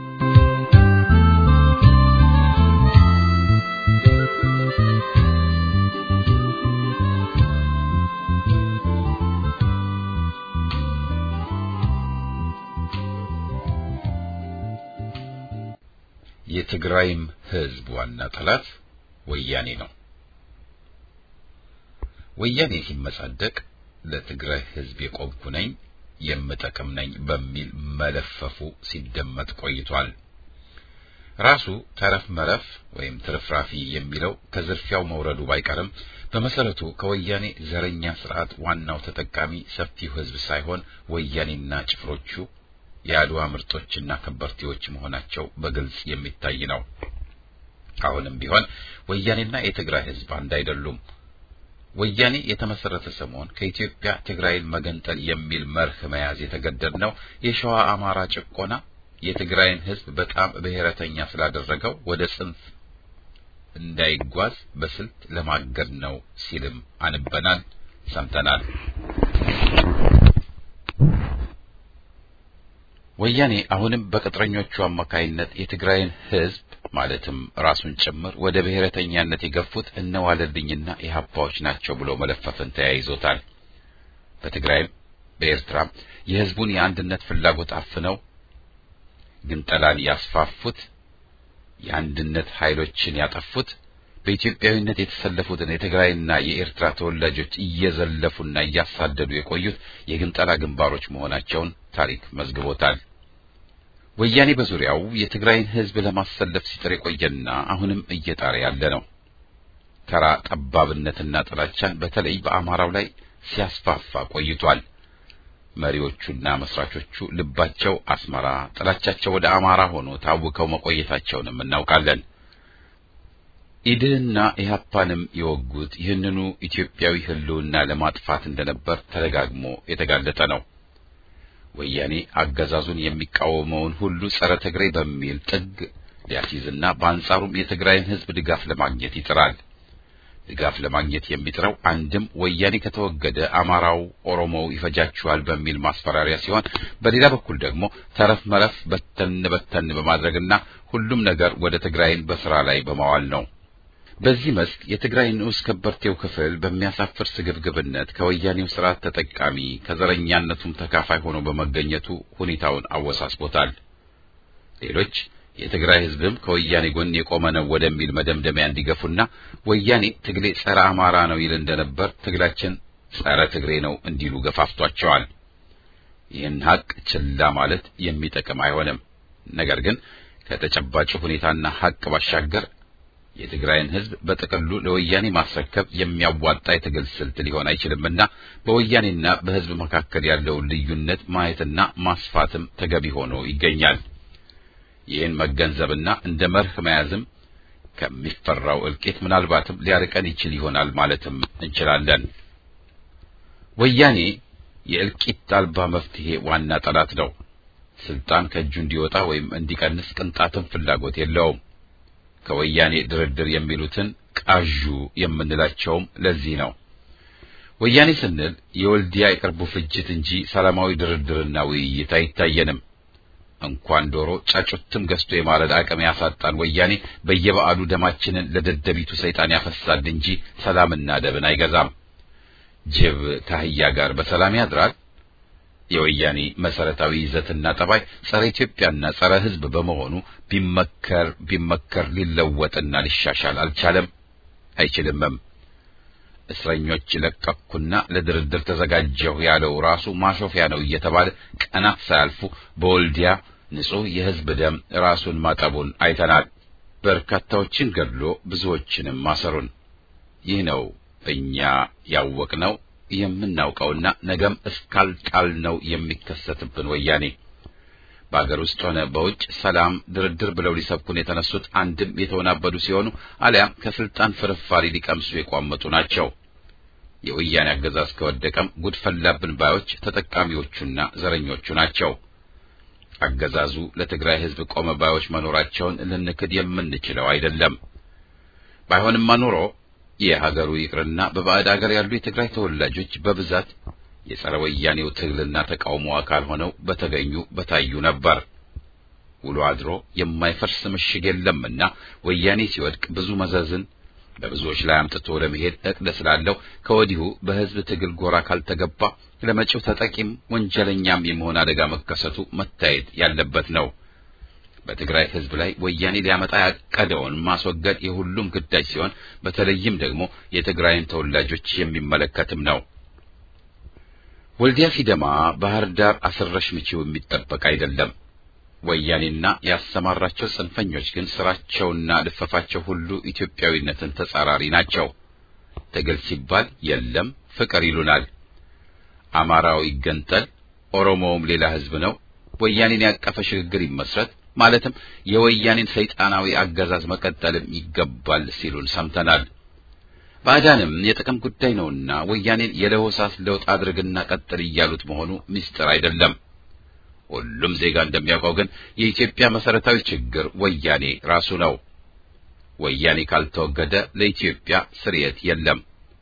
የትግራይም ህዝብ ዋና ጠላት ወያኔ ነው። ወያኔ ሲመጻደቅ ለትግራይ ህዝብ የቆምኩ ነኝ የምጠቅም ነኝ በሚል መለፈፉ ሲደመጥ ቆይቷል። ራሱ ተረፍ መረፍ ወይም ትርፍራፊ የሚለው ከዝርፊያው መውረዱ ባይቀርም በመሰረቱ ከወያኔ ዘረኛ ስርዓት ዋናው ተጠቃሚ ሰፊው ህዝብ ሳይሆን ወያኔና ጭፍሮቹ የአድዋ ምርጦችና ከበርቴዎች መሆናቸው በግልጽ የሚታይ ነው። አሁንም ቢሆን ወያኔና የትግራይ ህዝብ አንድ አይደሉም። ወያኔ የተመሰረተ ሰሞን ከኢትዮጵያ ትግራይን መገንጠል የሚል መርህ መያዝ የተገደድነው የሸዋ አማራ ጭቆና የትግራይን ህዝብ በጣም ብሔረተኛ ስላደረገው ወደ ጽንፍ እንዳይጓዝ በስልት ለማገድ ነው ሲልም አንበናል፣ ሰምተናል። ወያኔ አሁንም በቅጥረኞቹ አማካይነት የትግራይን ህዝብ ማለትም ራሱን ጭምር ወደ ብሔረተኛነት የገፉት እነዋለልኝና ኢህአፓዎች ናቸው ብሎ መለፈፍን ተያይዞታል። በትግራይም በኤርትራም የህዝቡን የአንድነት ፍላጎት አፍነው ግንጠላን ያስፋፉት፣ የአንድነት ኃይሎችን ያጠፉት፣ በኢትዮጵያዊነት የተሰለፉትን የትግራይና የኤርትራ ተወላጆች እየዘለፉና እያሳደዱ የቆዩት የግንጠላ ግንባሮች መሆናቸውን ታሪክ መዝግቦታል። ወያኔ በዙሪያው የትግራይን ህዝብ ለማሰለፍ ሲጥር የቆየና አሁንም እየጣረ ያለ ነው። ተራ ጠባብነትና ጥላቻን በተለይ በአማራው ላይ ሲያስፋፋ ቆይቷል። መሪዎቹና መስራቾቹ ልባቸው አስመራ፣ ጥላቻቸው ወደ አማራ ሆኖ ታውከው መቆየታቸውንም እናውቃለን። ኢድህና ኢህአፓንም የወጉት ይህንኑ ኢትዮጵያዊ ህልውና ለማጥፋት እንደነበር ተደጋግሞ የተጋለጠ ነው። ወያኔ አገዛዙን የሚቃወመውን ሁሉ ጸረ ትግሬ በሚል ጥግ ሊያስይዝና በአንጻሩም የትግራይን ህዝብ ድጋፍ ለማግኘት ይጥራል። ድጋፍ ለማግኘት የሚጥረው አንድም ወያኔ ከተወገደ አማራው፣ ኦሮሞው ይፈጃችኋል በሚል ማስፈራሪያ ሲሆን፣ በሌላ በኩል ደግሞ ተረፍ መረፍ በተን በተን በማድረግና ሁሉም ነገር ወደ ትግራይን በስራ ላይ በማዋል ነው። በዚህ መስክ የትግራይ ንዑስ ከበርቴው ክፍል በሚያሳፍር ስግብግብነት ከወያኔው ስርዓት ተጠቃሚ ከዘረኛነቱም ተካፋይ ሆኖ በመገኘቱ ሁኔታውን አወሳስቦታል። ሌሎች የትግራይ ህዝብም ከወያኔ ጎን የቆመ ነው ወደሚል መደምደሚያ እንዲገፉና ወያኔ ትግሌ ጸረ አማራ ነው ይል እንደነበር ትግላችን ጸረ ትግሬ ነው እንዲሉ ገፋፍቷቸዋል። ይህን ሀቅ ችላ ማለት የሚጠቅም አይሆንም። ነገር ግን ከተጨባጭ ሁኔታና ሀቅ ባሻገር የትግራይን ህዝብ በጥቅሉ ለወያኔ ማስረከብ የሚያዋጣ የትግል ስልት ሊሆን አይችልምና በወያኔና በህዝብ መካከል ያለውን ልዩነት ማየትና ማስፋትም ተገቢ ሆኖ ይገኛል። ይህን መገንዘብና እንደ መርህ መያዝም ከሚፈራው እልቂት ምናልባትም ሊያርቀን ይችል ይሆናል ማለትም እንችላለን። ወያኔ የእልቂት አልባ መፍትሄ ዋና ጠላት ነው። ስልጣን ከእጁ እንዲወጣ ወይም እንዲቀንስ ቅንጣትም ፍላጎት የለውም። ከወያኔ ድርድር የሚሉትን ቃዡ የምንላቸውም ለዚህ ነው። ወያኔ ስንል የወልዲያ የቅርቡ ፍጅት እንጂ ሰላማዊ ድርድርና ውይይት አይታየንም። እንኳን ዶሮ ጫጩትም ገዝቶ የማረድ አቅም ያሳጣን ወያኔ በየበዓሉ ደማችንን ለደደቢቱ ሰይጣን ያፈሳል እንጂ ሰላምና ደብን አይገዛም። ጅብ ከአህያ ጋር በሰላም ያድራል። የወያኔ መሰረታዊ ይዘትና ጠባይ ጸረ ኢትዮጵያና ጸረ ሕዝብ በመሆኑ ቢመከር ቢመከር ሊለወጥና ሊሻሻል አልቻለም፣ አይችልምም። እስረኞች ለቀኩና ለድርድር ተዘጋጀሁ ያለው ራሱ ማሾፊያ ነው እየተባለ ቀናት ሳያልፉ በወልዲያ ንጹሕ የሕዝብ ደም ራሱን ማጠቡን አይተናል። በርካታዎችን ገድሎ ብዙዎችንም ማሰሩን። ይህ ነው እኛ ያወቅነው የምናውቀውና ነገም እስካልጣልነው የሚከሰትብን ወያኔ። በአገር ውስጥ ሆነ በውጭ ሰላም፣ ድርድር ብለው ሊሰብኩን የተነሱት አንድም የተወናበዱ ሲሆኑ አሊያም ከስልጣን ፍርፋሪ ሊቀምሱ የቋመጡ ናቸው። የወያኔ አገዛዝ ከወደቀም ጉድ ፈላብን ባዮች ተጠቃሚዎቹና ዘረኞቹ ናቸው። አገዛዙ ለትግራይ ሕዝብ ቆመ ባዮች መኖራቸውን ልንክድ የምንችለው አይደለም። ባይሆንማ ኖሮ የሀገሩ ይቅርና በባዕድ አገር ያሉ የትግራይ ተወላጆች በብዛት የጸረ ወያኔው ትግልና ተቃውሞ አካል ሆነው በተገኙ በታዩ ነበር። ውሎ አድሮ የማይፈርስ ምሽግ የለምና ወያኔ ሲወድቅ ብዙ መዘዝን በብዙዎች ላይ አምጥቶ ለመሄድ እቅድ ስላለው ከወዲሁ በሕዝብ ትግል ጎራ ካልተገባ ለመጪው ተጠቂም ወንጀለኛም የመሆን አደጋ መከሰቱ መታየት ያለበት ነው። በትግራይ ሕዝብ ላይ ወያኔ ሊያመጣ ያቀደውን ማስወገድ የሁሉም ግዳጅ ሲሆን በተለይም ደግሞ የትግራይን ተወላጆች የሚመለከትም ነው። ወልዲያ ሲደማ ባህር ዳር አስረሽ ምቺው የሚጠበቅ አይደለም። ወያኔና ያሰማራቸው ጽንፈኞች ግን ስራቸውና ልፈፋቸው ሁሉ ኢትዮጵያዊነትን ተጻራሪ ናቸው። ትግል ሲባል የለም ፍቅር ይሉናል። አማራው ይገንጠል፣ ኦሮሞውም ሌላ ሕዝብ ነው፣ ወያኔን ያቀፈ ሽግግር ይመስረት ማለትም የወያኔን ሰይጣናዊ አገዛዝ መቀጠልም ይገባል ሲሉን ሰምተናል። ባዕዳንም የጥቅም ጉዳይ ነውና ወያኔን የለሆሳስ ለውጥ አድርግና ቀጥል እያሉት መሆኑ ምስጢር አይደለም። ሁሉም ዜጋ እንደሚያውቀው ግን የኢትዮጵያ መሰረታዊ ችግር ወያኔ ራሱ ነው። ወያኔ ካልተወገደ ለኢትዮጵያ ስርየት የለም።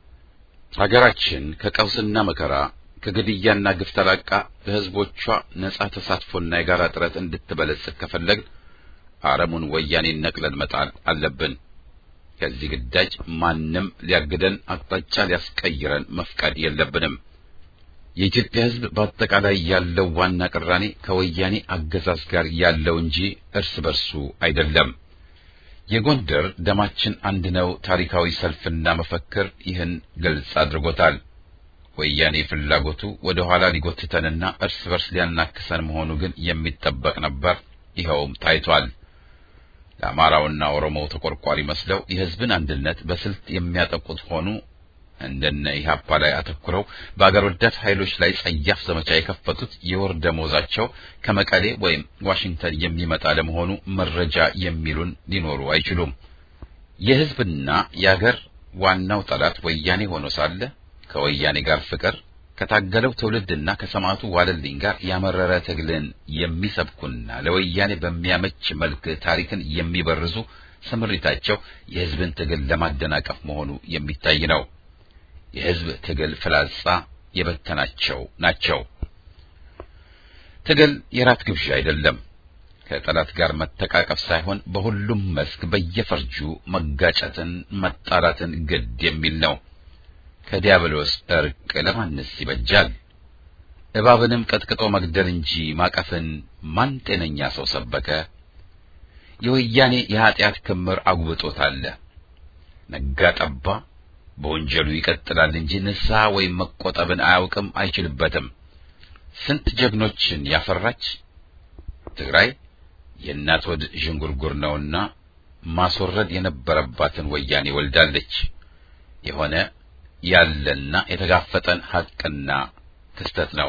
ሀገራችን ከቀውስና መከራ ከግድያና ግፍ ተላቃ ለሕዝቦቿ ነጻ ተሳትፎና የጋራ ጥረት እንድትበለጽግ ከፈለግን አረሙን ወያኔን ነቅለን መጣል አለብን። ከዚህ ግዳጅ ማንም ሊያግደን አቅጣጫ ሊያስቀይረን መፍቀድ የለብንም። የኢትዮጵያ ሕዝብ በአጠቃላይ ያለው ዋና ቅራኔ ከወያኔ አገዛዝ ጋር ያለው እንጂ እርስ በርሱ አይደለም። የጎንደር ደማችን አንድ ነው ታሪካዊ ሰልፍና መፈክር ይህን ግልጽ አድርጎታል። ወያኔ ፍላጎቱ ወደ ኋላ ሊጎትተንና እርስ በርስ ሊያናክሰን መሆኑ ግን የሚጠበቅ ነበር። ይኸውም ታይቷል። ለአማራውና ኦሮሞው ተቆርቋሪ መስለው የሕዝብን አንድነት በስልት የሚያጠቁት ሆኑ እንደነ ኢህአፓ ላይ አተኩረው በአገር ወዳድ ኃይሎች ላይ ጸያፍ ዘመቻ የከፈቱት የወር ደመወዛቸው ከመቀሌ ወይም ዋሽንግተን የሚመጣ ለመሆኑ መረጃ የሚሉን ሊኖሩ አይችሉም። የሕዝብና የአገር ዋናው ጠላት ወያኔ ሆኖ ሳለ ከወያኔ ጋር ፍቅር ከታገለው ትውልድና ከሰማዕቱ ዋለልኝ ጋር ያመረረ ትግልን የሚሰብኩና ለወያኔ በሚያመች መልክ ታሪክን የሚበርዙ ስምሪታቸው የሕዝብን ትግል ለማደናቀፍ መሆኑ የሚታይ ነው። የሕዝብ ትግል ፍላጻ የበተናቸው ናቸው። ትግል የራት ግብዣ አይደለም። ከጠላት ጋር መተቃቀፍ ሳይሆን በሁሉም መስክ በየፈርጁ መጋጨትን፣ መጣላትን ግድ የሚል ነው። ከዲያብሎስ እርቅ ለማንስ ይበጃል? እባብንም ቀጥቅጦ መግደል እንጂ ማቀፍን ማን ጤነኛ ሰው ሰበከ? የወያኔ የኀጢአት ክምር አጉብጦታል። ነጋ ጠባ በወንጀሉ ይቀጥላል እንጂ ንስሐ ወይም መቆጠብን አያውቅም፣ አይችልበትም። ስንት ጀግኖችን ያፈራች ትግራይ የእናት ወድ ዥንጉርጉር ነውና ማስወረድ የነበረባትን ወያኔ ወልዳለች። የሆነ ያለና የተጋፈጠን ሐቅና ክስተት ነው።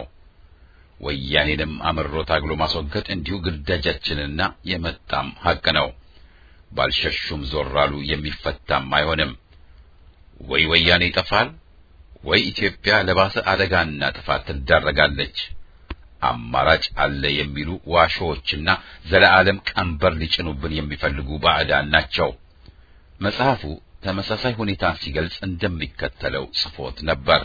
ወያኔንም አምሮ ታግሎ ማስወገድ እንዲሁ ግዳጃችንና የመጣም ሐቅ ነው። ባልሸሹም ዞር አሉ የሚፈታም አይሆንም። ወይ ወያኔ ይጠፋል፣ ወይ ኢትዮጵያ ለባሰ አደጋና ጥፋት ትዳረጋለች። አማራጭ አለ የሚሉ ዋሾዎችና ዘለዓለም ቀንበር ሊጭኑብን የሚፈልጉ ባዕዳን ናቸው። መጽሐፉ ተመሳሳይ ሁኔታን ሲገልጽ እንደሚከተለው ጽፎት ነበር።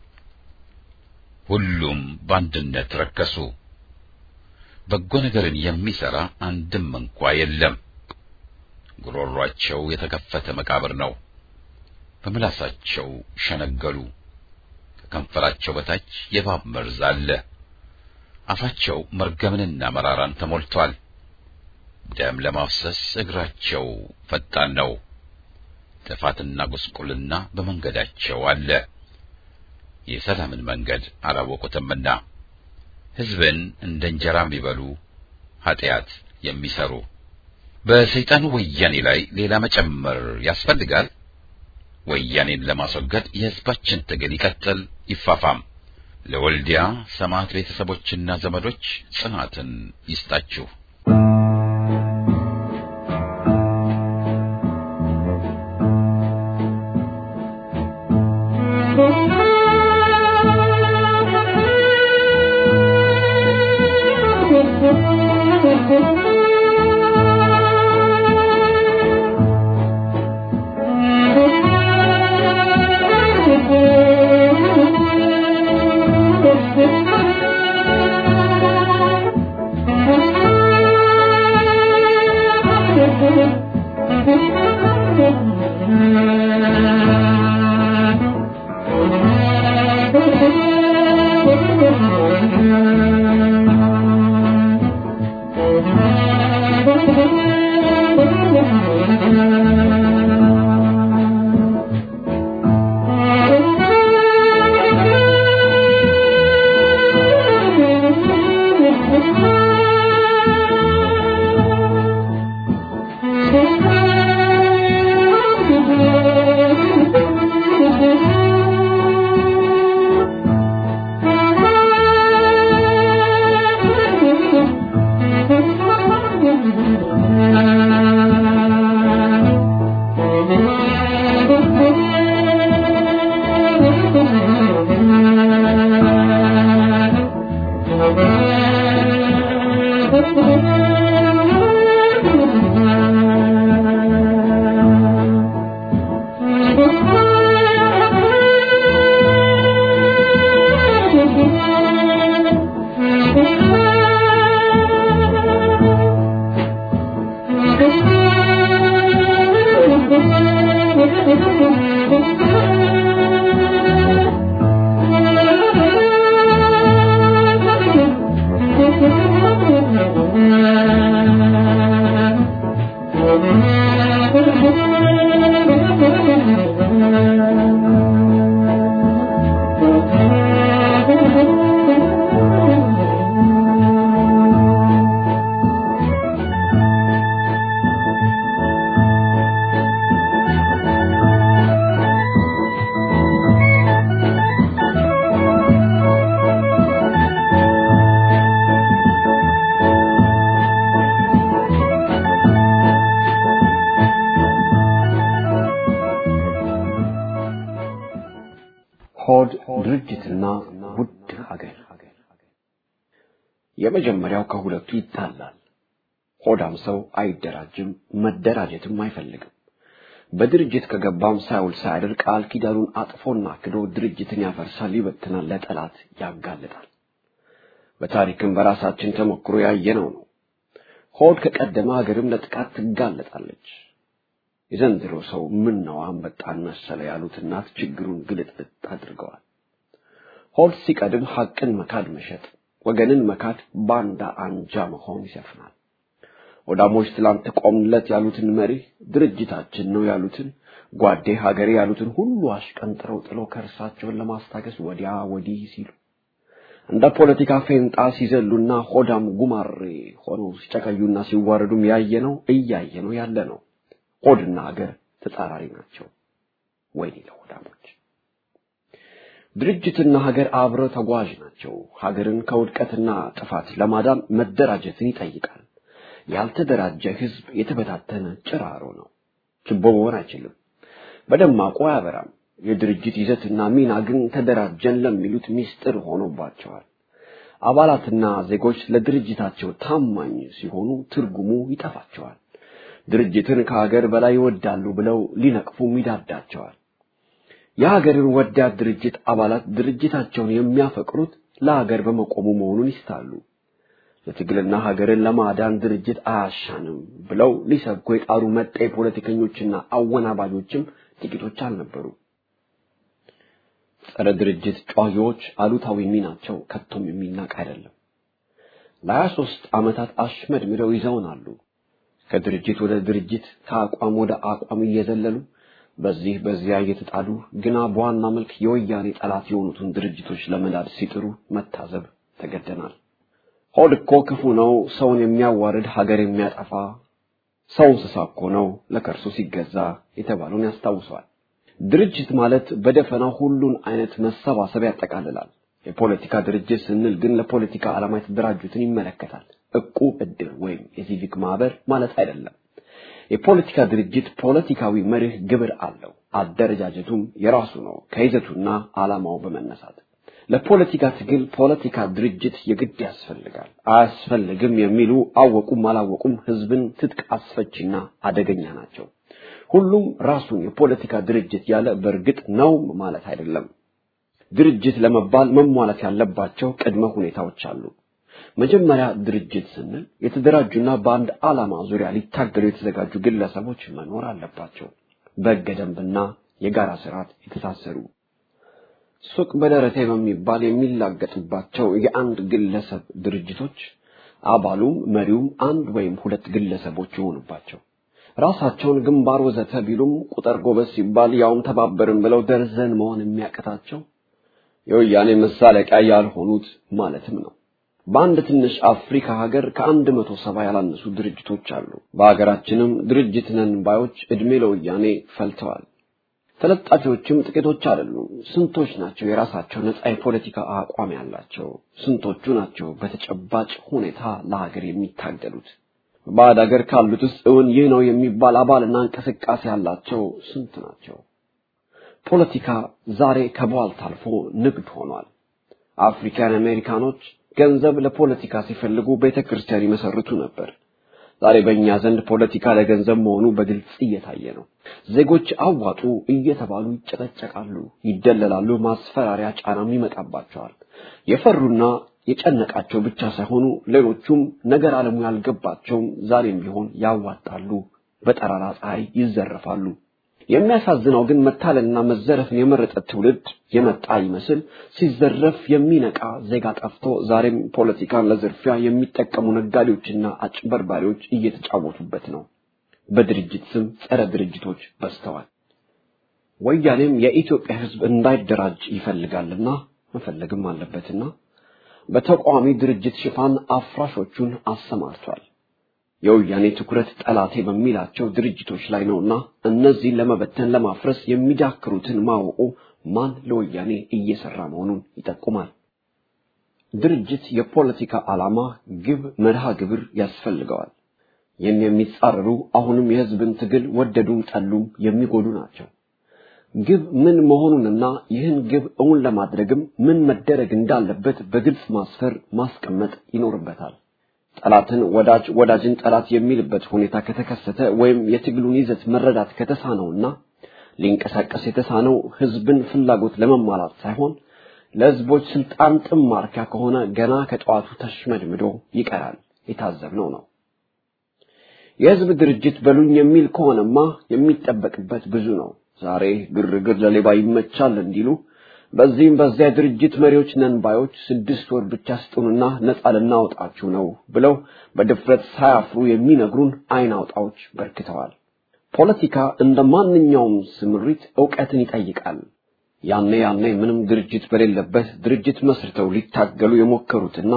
ሁሉም በአንድነት ረከሱ። በጎ ነገርን የሚሰራ አንድም እንኳ የለም። ጉሮሯቸው የተከፈተ መቃብር ነው። በምላሳቸው ሸነገሉ። ከከንፈራቸው በታች የእባብ መርዝ አለ። አፋቸው መርገምንና መራራን ተሞልቷል። ደም ለማፍሰስ እግራቸው ፈጣን ነው። ጥፋትና ጉስቁልና በመንገዳቸው አለ። የሰላምን መንገድ አላወቁትምና ሕዝብን እንደ እንጀራ የሚበሉ ኃጢአት የሚሰሩ በሰይጣኑ ወያኔ ላይ ሌላ መጨመር ያስፈልጋል። ወያኔን ለማስወገድ የሕዝባችን ትግል ይቀጥል፣ ይፋፋም። ለወልዲያ ሰማዕት ቤተሰቦችና ዘመዶች ጽናትን ይስጣችሁ። ሆድ ድርጅትና ውድ ሀገር የመጀመሪያው ከሁለቱ ይታላል። ሆዳም ሰው አይደራጅም፣ መደራጀትም አይፈልግም። በድርጅት ከገባም ሳይውል ሳያድር ቃል ኪዳኑን አጥፎና ክዶ ድርጅትን ያፈርሳል፣ ይበትናል፣ ለጠላት ያጋልጣል። በታሪክም በራሳችን ተሞክሮ ያየነው ነው። ሆድ ከቀደመ ሀገርም ለጥቃት ትጋለጣለች። የዘንድሮ ሰው ምን ነው አንበጣን መሰለ ያሉት እናት ችግሩን ግልጥልጥ አድርገዋል። ሆድ ሲቀድም ሐቅን መካድ መሸጥ፣ ወገንን መካድ፣ ባንዳ አንጃ መሆን ይሰፍናል። ወዳሞች ትላንት ቆምለት ያሉትን መሪ ድርጅታችን ነው ያሉትን ጓዴ ሀገሬ ያሉትን ሁሉ አሽቀንጥረው ጥሎ ከእርሳቸውን ለማስታገስ ወዲያ ወዲህ ሲሉ እንደ ፖለቲካ ፌንጣ ሲዘሉና ሆዳም ጉማሬ ሆነው ሲጨቀዩና ሲዋረዱም ያየነው እያየነው ያለ ነው። ሆድና ሀገር ተጻራሪ ናቸው። ወይኔ ለሆዳሞች! ድርጅትና ሀገር አብረው ተጓዥ ናቸው። ሀገርን ከውድቀትና ጥፋት ለማዳን መደራጀትን ይጠይቃል። ያልተደራጀ ህዝብ የተበታተነ ጭራሮ ነው። ችቦ መሆን አይችልም። በደማቁ አያበራም። የድርጅት ይዘትና ሚና ግን ተደራጀን ለሚሉት ሚስጥር ሆኖባቸዋል። አባላትና ዜጎች ለድርጅታቸው ታማኝ ሲሆኑ ትርጉሙ ይጠፋቸዋል። ድርጅትን ከሀገር በላይ ይወዳሉ ብለው ሊነቅፉም ይዳዳቸዋል። የሀገርን ወዳድ ድርጅት አባላት ድርጅታቸውን የሚያፈቅሩት ለሀገር በመቆሙ መሆኑን ይስታሉ። ለትግልና ሀገርን ለማዳን ድርጅት አያሻንም ብለው ሊሰብኩ የጣሩ መጤ ፖለቲከኞችና አወናባጆችም ጥቂቶች አልነበሩ። ጸረ ድርጅት ጨዋሂዎች አሉታዊ ሚናቸው ከቶም የሚናቅ አይደለም። ለሀያ ሦስት ዓመታት አሽመድምደው ይዘውናሉ። ከድርጅት ወደ ድርጅት ከአቋም ወደ አቋም እየዘለሉ በዚህ በዚያ እየተጣሉ ግና በዋና መልክ የወያኔ ጠላት የሆኑትን ድርጅቶች ለመዳድ ሲጥሩ መታዘብ ተገደናል። ሆድ እኮ ክፉ ነው፣ ሰውን የሚያዋርድ ሀገር የሚያጠፋ ሰው እንስሳ እኮ ነው ለከርሱ ሲገዛ የተባለውን ያስታውሰዋል። ድርጅት ማለት በደፈናው ሁሉን አይነት መሰባሰብ ያጠቃልላል። የፖለቲካ ድርጅት ስንል ግን ለፖለቲካ ዓላማ የተደራጁትን ይመለከታል። እቁብ፣ እድር ወይም የሲቪክ ማህበር ማለት አይደለም። የፖለቲካ ድርጅት ፖለቲካዊ መርህ ግብር አለው። አደረጃጀቱም የራሱ ነው ከይዘቱና ዓላማው በመነሳት ለፖለቲካ ትግል ፖለቲካ ድርጅት የግድ ያስፈልጋል። አያስፈልግም የሚሉ አወቁም አላወቁም ህዝብን ትጥቅ አስፈቺና አደገኛ ናቸው። ሁሉም ራሱን የፖለቲካ ድርጅት ያለ በእርግጥ ነው ማለት አይደለም። ድርጅት ለመባል መሟላት ያለባቸው ቅድመ ሁኔታዎች አሉ። መጀመሪያ ድርጅት ስንል የተደራጁና በአንድ ዓላማ ዙሪያ ሊታገሉ የተዘጋጁ ግለሰቦች መኖር አለባቸው። በሕገ ደንብና የጋራ ስርዓት የተሳሰሩ ሱቅ በደረቴ በሚባል የሚላገጥባቸው የአንድ ግለሰብ ድርጅቶች አባሉም መሪውም አንድ ወይም ሁለት ግለሰቦች የሆኑባቸው ራሳቸውን ግንባር ወዘተ ቢሉም ቁጥር ጎበዝ ሲባል ያውም ተባበርን ብለው ደርዘን መሆን የሚያቅታቸው የወያኔ መሳለቂያ ያልሆኑት ማለትም ነው። በአንድ ትንሽ አፍሪካ ሀገር ከአንድ መቶ ሰባ ያላነሱ ድርጅቶች አሉ። በሀገራችንም ድርጅት ነን ባዮች ዕድሜ ለወያኔ ፈልተዋል። ተለጣፊዎችም ጥቂቶች አይደሉም። ስንቶች ናቸው የራሳቸው ነጻ የፖለቲካ አቋም ያላቸው? ስንቶቹ ናቸው በተጨባጭ ሁኔታ ለሀገር የሚታገሉት? በባዕድ ሀገር ካሉት ውስጥ እውን ይህ ነው የሚባል አባልና እንቅስቃሴ ያላቸው ስንት ናቸው? ፖለቲካ ዛሬ ከቧልት አልፎ ንግድ ሆኗል። አፍሪካን አሜሪካኖች ገንዘብ ለፖለቲካ ሲፈልጉ ቤተ ክርስቲያን ይመሰርቱ ነበር። ዛሬ በእኛ ዘንድ ፖለቲካ ለገንዘብ መሆኑ በግልጽ እየታየ ነው። ዜጎች አዋጡ እየተባሉ ይጨቀጨቃሉ፣ ይደለላሉ፣ ማስፈራሪያ ጫናም ይመጣባቸዋል። የፈሩና የጨነቃቸው ብቻ ሳይሆኑ ሌሎቹም ነገር ዓለሙ ያልገባቸውም ዛሬም ቢሆን ያዋጣሉ፣ በጠራራ ፀሐይ ይዘረፋሉ። የሚያሳዝነው ግን መታለልና መዘረፍን የመረጠ ትውልድ የመጣ ይመስል ሲዘረፍ የሚነቃ ዜጋ ጠፍቶ ዛሬም ፖለቲካን ለዝርፊያ የሚጠቀሙ ነጋዴዎችና አጭበርባሪዎች እየተጫወቱበት ነው። በድርጅት ስም ጸረ ድርጅቶች በዝተዋል። ወያኔም የኢትዮጵያ ሕዝብ እንዳይደራጅ ይፈልጋልና መፈለግም አለበትና በተቃዋሚ ድርጅት ሽፋን አፍራሾቹን አሰማርቷል። የወያኔ ትኩረት ጠላቴ በሚላቸው ድርጅቶች ላይ ነውና እነዚህን ለመበተን ለማፍረስ የሚዳክሩትን ማወቁ ማን ለወያኔ እየሰራ መሆኑን ይጠቁማል። ድርጅት የፖለቲካ ዓላማ፣ ግብ፣ መርሃ ግብር ያስፈልገዋል። ይህን የሚጻረሩ አሁንም የህዝብን ትግል ወደዱም ጠሉም የሚጎዱ ናቸው። ግብ ምን መሆኑንና ይህን ግብ እውን ለማድረግም ምን መደረግ እንዳለበት በግልጽ ማስፈር ማስቀመጥ ይኖርበታል። ጠላትን ወዳጅ ወዳጅን ጠላት የሚልበት ሁኔታ ከተከሰተ ወይም የትግሉን ይዘት መረዳት ከተሳነውና ሊንቀሳቀስ የተሳነው ህዝብን ፍላጎት ለመሟላት ሳይሆን ለህዝቦች ስልጣን ጥም ማርኪያ ከሆነ ገና ከጠዋቱ ተሽመድምዶ ይቀራል። የታዘብነው ነው። የህዝብ ድርጅት በሉኝ የሚል ከሆነማ የሚጠበቅበት ብዙ ነው። ዛሬ ግርግር ለሌባ ይመቻል እንዲሉ በዚህም በዚያ ድርጅት መሪዎች ነን ባዮች ስድስት ወር ብቻ ስጡንና ነፃ ልናወጣችሁ ነው ብለው በድፍረት ሳያፍሩ የሚነግሩን አይን አውጣዎች በርክተዋል። ፖለቲካ እንደ ማንኛውም ስምሪት ዕውቀትን ይጠይቃል። ያኔ ያኔ ምንም ድርጅት በሌለበት ድርጅት መስርተው ሊታገሉ የሞከሩትና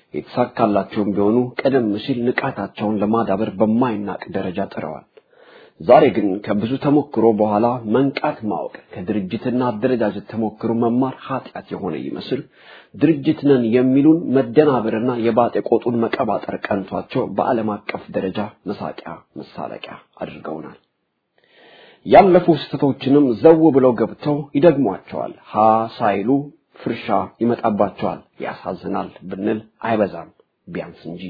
የተሳካላቸውም ቢሆኑ ቀደም ሲል ንቃታቸውን ለማዳበር በማይናቅ ደረጃ ጥረዋል። ዛሬ ግን ከብዙ ተሞክሮ በኋላ መንቃት ማወቅ ከድርጅትና አደረጃጀት ተሞክሮ መማር ኃጢአት የሆነ ይመስል ድርጅት ነን የሚሉን መደናበርና የባጤ ቆጡን መቀባጠር ቀንቷቸው በዓለም አቀፍ ደረጃ መሳቂያ መሳለቂያ አድርገውናል። ያለፉ ስህተቶችንም ዘው ብለው ገብተው ይደግሟቸዋል። ሀ ሳይሉ ፍርሻ ይመጣባቸዋል። ያሳዝናል ብንል አይበዛም ቢያንስ እንጂ።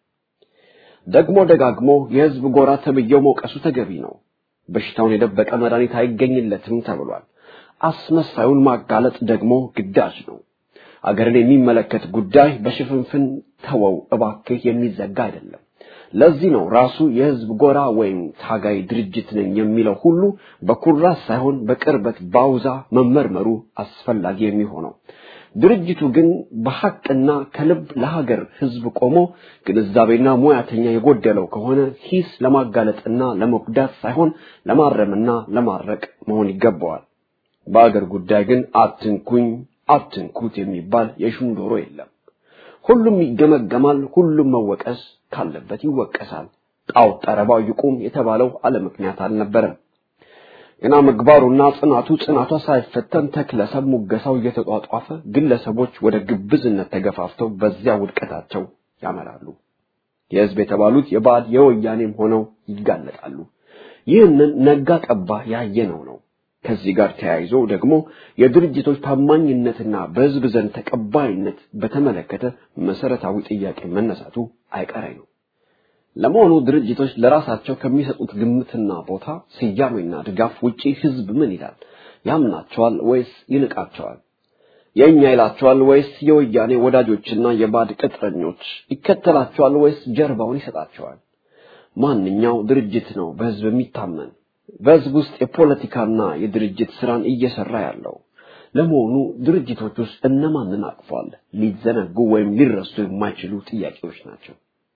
ደግሞ ደጋግሞ የህዝብ ጎራ ተብዬው መውቀሱ ተገቢ ነው። በሽታውን የደበቀ መድኃኒት አይገኝለትም ተብሏል። አስመሳዩን ማጋለጥ ደግሞ ግዳጅ ነው። አገርን የሚመለከት ጉዳይ በሽፍንፍን ተወው እባክህ የሚዘጋ አይደለም። ለዚህ ነው ራሱ የህዝብ ጎራ ወይም ታጋይ ድርጅት ነኝ የሚለው ሁሉ በኩራት ሳይሆን በቅርበት ባውዛ መመርመሩ አስፈላጊ የሚሆነው። ድርጅቱ ግን በሐቅና ከልብ ለሀገር ህዝብ ቆሞ ግንዛቤና ሙያተኛ የጎደለው ከሆነ ሂስ ለማጋለጥና ለመጉዳት ሳይሆን ለማረምና ለማረቅ መሆን ይገባዋል። በአገር ጉዳይ ግን አትንኩኝ አትንኩት የሚባል የሹም ዶሮ የለም። ሁሉም ይገመገማል፣ ሁሉም መወቀስ ካለበት ይወቀሳል። ጣዖት ጠረባው ይቁም የተባለው አለ ምክንያት አልነበረም። ገና ምግባሩና ጽናቱ ጽናቷ ሳይፈተን ተክለሰብ ሙገሳው እየተጧጧፈ ግለሰቦች ወደ ግብዝነት ተገፋፍተው በዚያ ውድቀታቸው ያመራሉ። የህዝብ የተባሉት የባዕድ የወያኔም ሆነው ይጋለጣሉ። ይህንን ነጋ ጠባ ያየነው ነው። ከዚህ ጋር ተያይዞ ደግሞ የድርጅቶች ታማኝነትና በህዝብ ዘንድ ተቀባይነት በተመለከተ መሰረታዊ ጥያቄ መነሳቱ አይቀሬ ነው። ለመሆኑ ድርጅቶች ለራሳቸው ከሚሰጡት ግምትና ቦታ ስያሜና ድጋፍ ውጪ ህዝብ ምን ይላል? ያምናቸዋል ወይስ ይንቃቸዋል? የእኛ ይላቸዋል ወይስ የወያኔ ወዳጆችና የባድ ቅጥረኞች ይከተላቸዋል ወይስ ጀርባውን ይሰጣቸዋል? ማንኛው ድርጅት ነው በህዝብ የሚታመን? በህዝብ ውስጥ የፖለቲካና የድርጅት ስራን እየሰራ ያለው? ለመሆኑ ድርጅቶች ውስጥ እነማንን አቅፏል? ሊዘነጉ ወይም ሊረሱ የማይችሉ ጥያቄዎች ናቸው።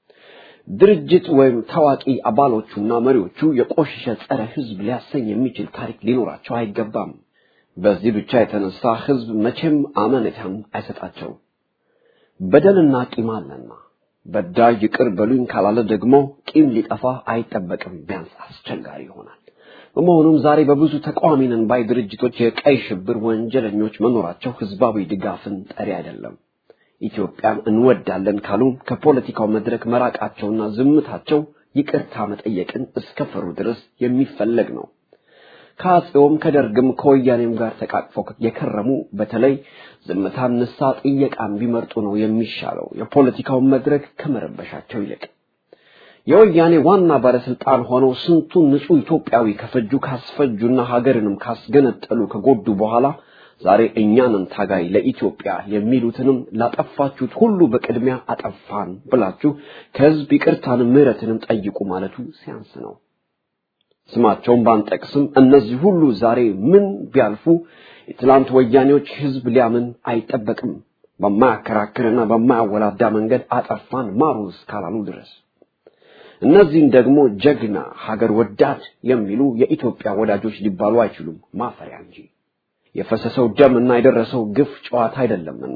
ድርጅት ወይም ታዋቂ አባሎቹና መሪዎቹ የቆሸሸ ጸረ ህዝብ ሊያሰኝ የሚችል ታሪክ ሊኖራቸው አይገባም። በዚህ ብቻ የተነሳ ህዝብ መቼም አመኔታን አይሰጣቸውም። በደልና ቂም አለና በዳይ ይቅር በሉኝ ካላለ ደግሞ ቂም ሊጠፋ አይጠበቅም፣ ቢያንስ አስቸጋሪ ይሆናል። በመሆኑም ዛሬ በብዙ ተቃዋሚ ነን ባይ ድርጅቶች የቀይ ሽብር ወንጀለኞች መኖራቸው ህዝባዊ ድጋፍን ጠሪ አይደለም። ኢትዮጵያን እንወዳለን ካሉ ከፖለቲካው መድረክ መራቃቸውና ዝምታቸው ይቅርታ መጠየቅን እስከፈሩ ድረስ የሚፈለግ ነው። ከአፄውም ከደርግም ከወያኔም ጋር ተቃቅፈው የከረሙ በተለይ ዝምታን ንሳ ጥየቃን ቢመርጡ ነው የሚሻለው የፖለቲካውን መድረክ ከመረበሻቸው ይልቅ። የወያኔ ዋና ባለስልጣን ሆነው ስንቱን ንጹህ ኢትዮጵያዊ ከፈጁ ካስፈጁና ሀገርንም ካስገነጠሉ ከጎዱ በኋላ ዛሬ እኛንን ታጋይ ለኢትዮጵያ የሚሉትንም ላጠፋችሁት ሁሉ በቅድሚያ አጠፋን ብላችሁ ከህዝብ ይቅርታንም ምህረትንም ጠይቁ ማለቱ ሲያንስ ነው። ስማቸውን ባንጠቅስም እነዚህ ሁሉ ዛሬ ምን ቢያልፉ የትላንት ወያኔዎች ህዝብ ሊያምን አይጠበቅም። በማያከራክርና በማያወላዳ መንገድ አጠፋን ማሩ እስካላሉ ድረስ እነዚህን ደግሞ ጀግና ሀገር ወዳድ የሚሉ የኢትዮጵያ ወዳጆች ሊባሉ አይችሉም፣ ማፈሪያ እንጂ የፈሰሰው ደም እና የደረሰው ግፍ ጨዋታ አይደለምና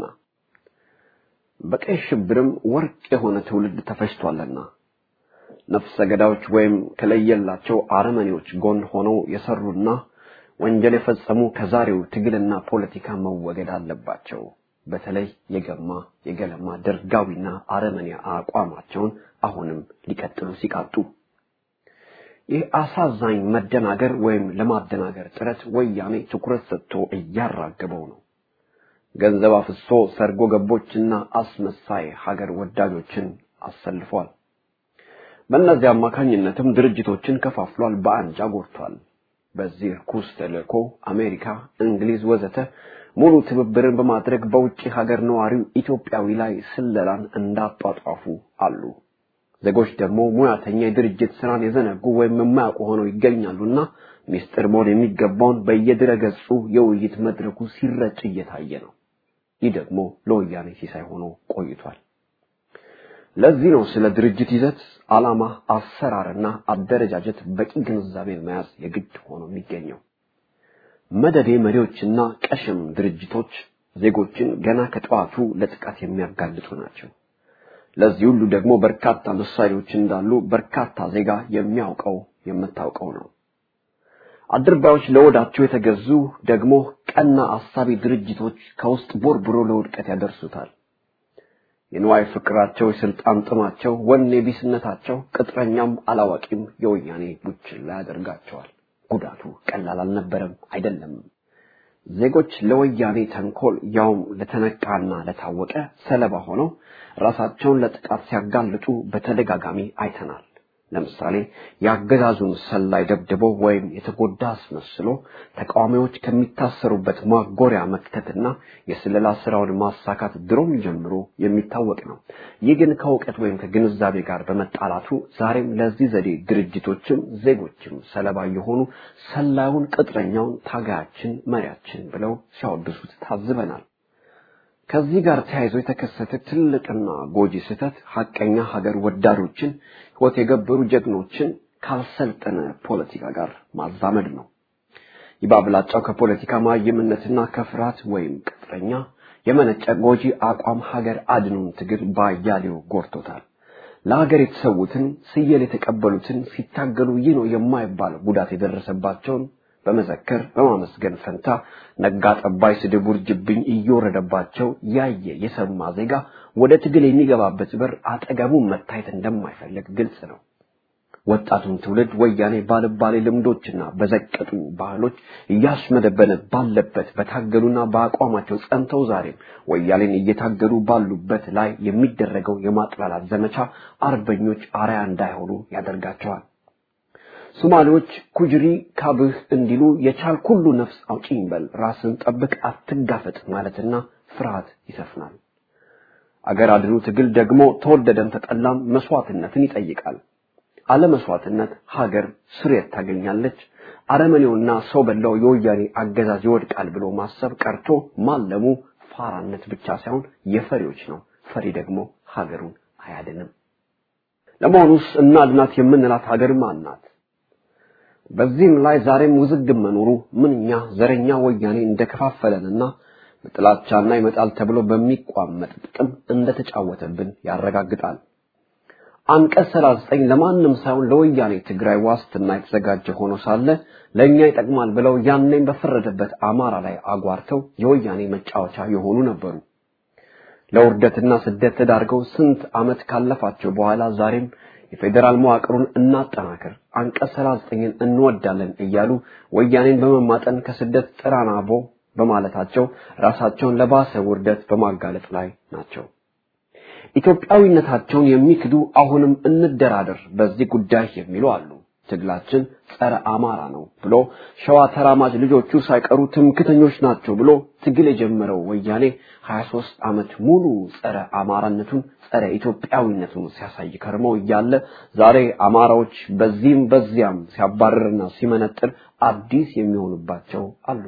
በቀይ ሽብርም ወርቅ የሆነ ትውልድ ተፈጅቷልና ነፍሰ ገዳዮች ወይም ከለየላቸው አረመኔዎች ጎን ሆነው የሰሩና ወንጀል የፈጸሙ ከዛሬው ትግልና ፖለቲካ መወገድ አለባቸው። በተለይ የገማ የገለማ ደርጋዊና አረመኔ አቋማቸውን አሁንም ሊቀጥሉ ሲቃጡ ይህ አሳዛኝ መደናገር ወይም ለማደናገር ጥረት ወያኔ ትኩረት ሰጥቶ እያራገበው ነው። ገንዘብ አፍሶ ሰርጎ ገቦችና አስመሳይ ሀገር ወዳጆችን አሰልፏል። በእነዚህ አማካኝነትም ድርጅቶችን ከፋፍሏል፣ በአንጃ ጎድቷል። በዚህ ርኩስ ተልእኮ አሜሪካ፣ እንግሊዝ ወዘተ ሙሉ ትብብርን በማድረግ በውጭ ሀገር ነዋሪው ኢትዮጵያዊ ላይ ስለላን እንዳጧጧፉ አሉ። ዜጎች ደግሞ ሙያተኛ የድርጅት ስራን የዘነጉ ወይም የማያውቁ ሆነው ይገኛሉና ሚስጥር መሆን የሚገባውን በየድረ ገጹ የውይይት መድረኩ ሲረጭ እየታየ ነው። ይህ ደግሞ ለወያኔ ሲሳይ ሆኖ ቆይቷል። ለዚህ ነው ስለ ድርጅት ይዘት፣ ዓላማ፣ አሰራርና አደረጃጀት በቂ ግንዛቤ መያዝ የግድ ሆኖ የሚገኘው። መደዴ መሪዎችና ቀሽም ድርጅቶች ዜጎችን ገና ከጠዋቱ ለጥቃት የሚያጋልጡ ናቸው። ለዚህ ሁሉ ደግሞ በርካታ ምሳሌዎች እንዳሉ በርካታ ዜጋ የሚያውቀው የምታውቀው ነው። አድርባዮች ለወዳቸው የተገዙ ደግሞ ቀና አሳቢ ድርጅቶች ከውስጥ ቦርብሮ ለውድቀት ያደርሱታል። የንዋይ ፍቅራቸው፣ የስልጣን ጥማቸው፣ ወኔ ቢስነታቸው ቅጥረኛም አላዋቂም የወያኔ ቡችላ ያደርጋቸዋል። ጉዳቱ ቀላል አልነበረም አይደለም። ዜጎች ለወያኔ ተንኮል ያውም ለተነቃና ለታወቀ ሰለባ ሆነው ራሳቸውን ለጥቃት ሲያጋልጡ በተደጋጋሚ አይተናል። ለምሳሌ የአገዛዙን ሰላይ ደብድቦ ወይም የተጎዳ አስመስሎ ተቃዋሚዎች ከሚታሰሩበት ማጎሪያ መክተትና የስለላ ስራውን ማሳካት ድሮም ጀምሮ የሚታወቅ ነው። ይህ ግን ከእውቀት ወይም ከግንዛቤ ጋር በመጣላቱ ዛሬም ለዚህ ዘዴ ድርጅቶችም ዜጎችም ሰለባ የሆኑ ሰላዩን ቅጥረኛውን ታጋያችን መሪያችን ብለው ሲያወድሱት ታዝበናል። ከዚህ ጋር ተያይዞ የተከሰተ ትልቅና ጎጂ ስህተት ሀቀኛ ሀገር ወዳዶችን ሕይወት የገበሩ ጀግኖችን ካልሰልጠነ ፖለቲካ ጋር ማዛመድ ነው። ይባብላጫው ከፖለቲካ ማይምነትና ከፍርሃት ወይም ቅጥረኛ የመነጨ ጎጂ አቋም ሀገር አድኑን ትግል ባያሌው ጎርቶታል። ለሀገር የተሰዉትን ስየል የተቀበሉትን ሲታገሉ ይህ ነው የማይባል ጉዳት የደረሰባቸውን በመዘከር በማመስገን ፈንታ ነጋ ጠባይ ስድብ ውርጅብኝ እየወረደባቸው ያየ የሰማ ዜጋ ወደ ትግል የሚገባበት በር አጠገቡ መታየት እንደማይፈልግ ግልጽ ነው። ወጣቱን ትውልድ ወያኔ ባልባሌ ልምዶችና በዘቀጡ ባህሎች እያሽመደበነ ባለበት በታገሉና በአቋማቸው ጸንተው ዛሬም ወያኔን እየታገሉ ባሉበት ላይ የሚደረገው የማጥላላት ዘመቻ አርበኞች አርያ እንዳይሆኑ ያደርጋቸዋል። ሶማሌዎች ኩጅሪ ካብህ እንዲሉ የቻል ሁሉ ነፍስ አውጪኝ በል ራስን ጠብቅ አትጋፈጥ ማለትና ፍርሃት ይሰፍናል። አገር አድኑ ትግል ደግሞ ተወደደም ተጠላም መስዋዕትነትን ይጠይቃል። አለመስዋዕትነት ሀገር ስሬት ታገኛለች። አረመኔውና ሰው በላው የወያኔ አገዛዝ ይወድቃል ብሎ ማሰብ ቀርቶ ማለሙ ፋራነት ብቻ ሳይሆን የፈሪዎች ነው። ፈሪ ደግሞ ሀገሩን አያድንም። ለመሆኑስ እናድናት የምንላት ሀገር ማን ናት? በዚህም ላይ ዛሬም ውዝግብ መኖሩ ምንኛ ዘረኛ ወያኔ እንደከፋፈለንና በጥላቻና ይመጣል ተብሎ በሚቋመጥ ጥቅም እንደተጫወተብን ያረጋግጣል። አንቀጽ 39 ለማንም ሳይሆን ለወያኔ ትግራይ ዋስትና የተዘጋጀ ሆኖ ሳለ ለእኛ ይጠቅማል ብለው ያኔም በፈረደበት አማራ ላይ አጓርተው የወያኔ መጫወቻ የሆኑ ነበሩ። ለውርደትና ስደት ተዳርገው ስንት ዓመት ካለፋቸው በኋላ ዛሬም የፌዴራል መዋቅሩን እናጠናክር፣ አንቀጽ 39ን እንወዳለን እያሉ ወያኔን በመማጠን ከስደት ጥራናቦ በማለታቸው ራሳቸውን ለባሰ ውርደት በማጋለጥ ላይ ናቸው። ኢትዮጵያዊነታቸውን የሚክዱ አሁንም እንደራደር በዚህ ጉዳይ የሚሉ አሉ። ትግላችን ጸረ አማራ ነው ብሎ ሸዋ ተራማጅ ልጆቹ ሳይቀሩ ትምክተኞች ናቸው ብሎ ትግል የጀመረው ወያኔ 23 ዓመት ሙሉ ጸረ አማራነቱን ጸረ ኢትዮጵያዊነቱን ሲያሳይ ከርመው እያለ ዛሬ አማራዎች በዚህም በዚያም ሲያባርርና ሲመነጥር አዲስ የሚሆኑባቸው አሉ።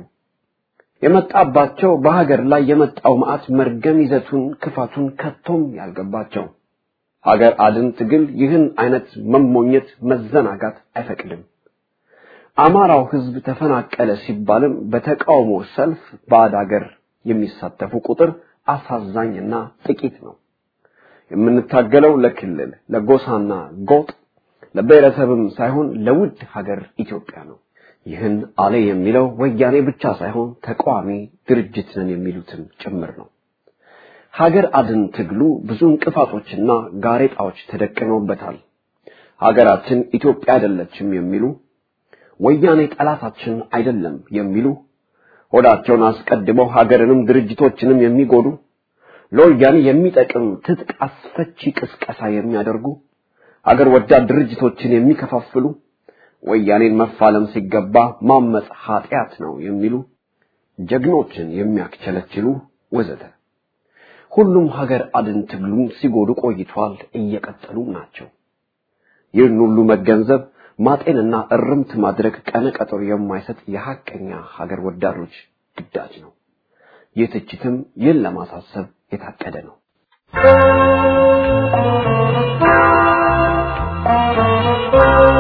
የመጣባቸው በሀገር ላይ የመጣው መዓት መርገም ይዘቱን ክፋቱን ከቶም ያልገባቸው ሀገር አድን ትግል ይህን አይነት መሞኘት መዘናጋት አይፈቅድም። አማራው ሕዝብ ተፈናቀለ ሲባልም በተቃውሞ ሰልፍ ባዕድ ሀገር የሚሳተፉ ቁጥር አሳዛኝና ጥቂት ነው። የምንታገለው ለክልል ለጎሳና ጎጥ ለብሔረሰብም ሳይሆን ለውድ ሀገር ኢትዮጵያ ነው። ይህን አለ የሚለው ወያኔ ብቻ ሳይሆን ተቃዋሚ ድርጅት ነን የሚሉትም ጭምር ነው። ሀገር አድን ትግሉ ብዙ እንቅፋቶችና ጋሬጣዎች ተደቅነውበታል። ሀገራችን ኢትዮጵያ አይደለችም የሚሉ ወያኔ ጠላታችን አይደለም የሚሉ ሆዳቸውን አስቀድመው ሀገርንም ድርጅቶችንም የሚጎዱ ለወያኔ የሚጠቅም ትጥቅ አስፈቺ ቅስቀሳ የሚያደርጉ ሀገር ወዳድ ድርጅቶችን የሚከፋፍሉ ወያኔን መፋለም ሲገባ ማመጽ ኃጢአት ነው የሚሉ ጀግኖችን የሚያክቸለችሉ ወዘተ ሁሉም ሀገር አድን ትግሉን ሲጎዱ ቆይቷል፣ እየቀጠሉ ናቸው። ይህን ሁሉ መገንዘብ ማጤንና እርምት ማድረግ ቀነ ቀጠሮ የማይሰጥ የሐቀኛ ሀገር ወዳዶች ግዳጅ ነው። ይህ ትችትም ይህን ለማሳሰብ የታቀደ ነው። Thank you.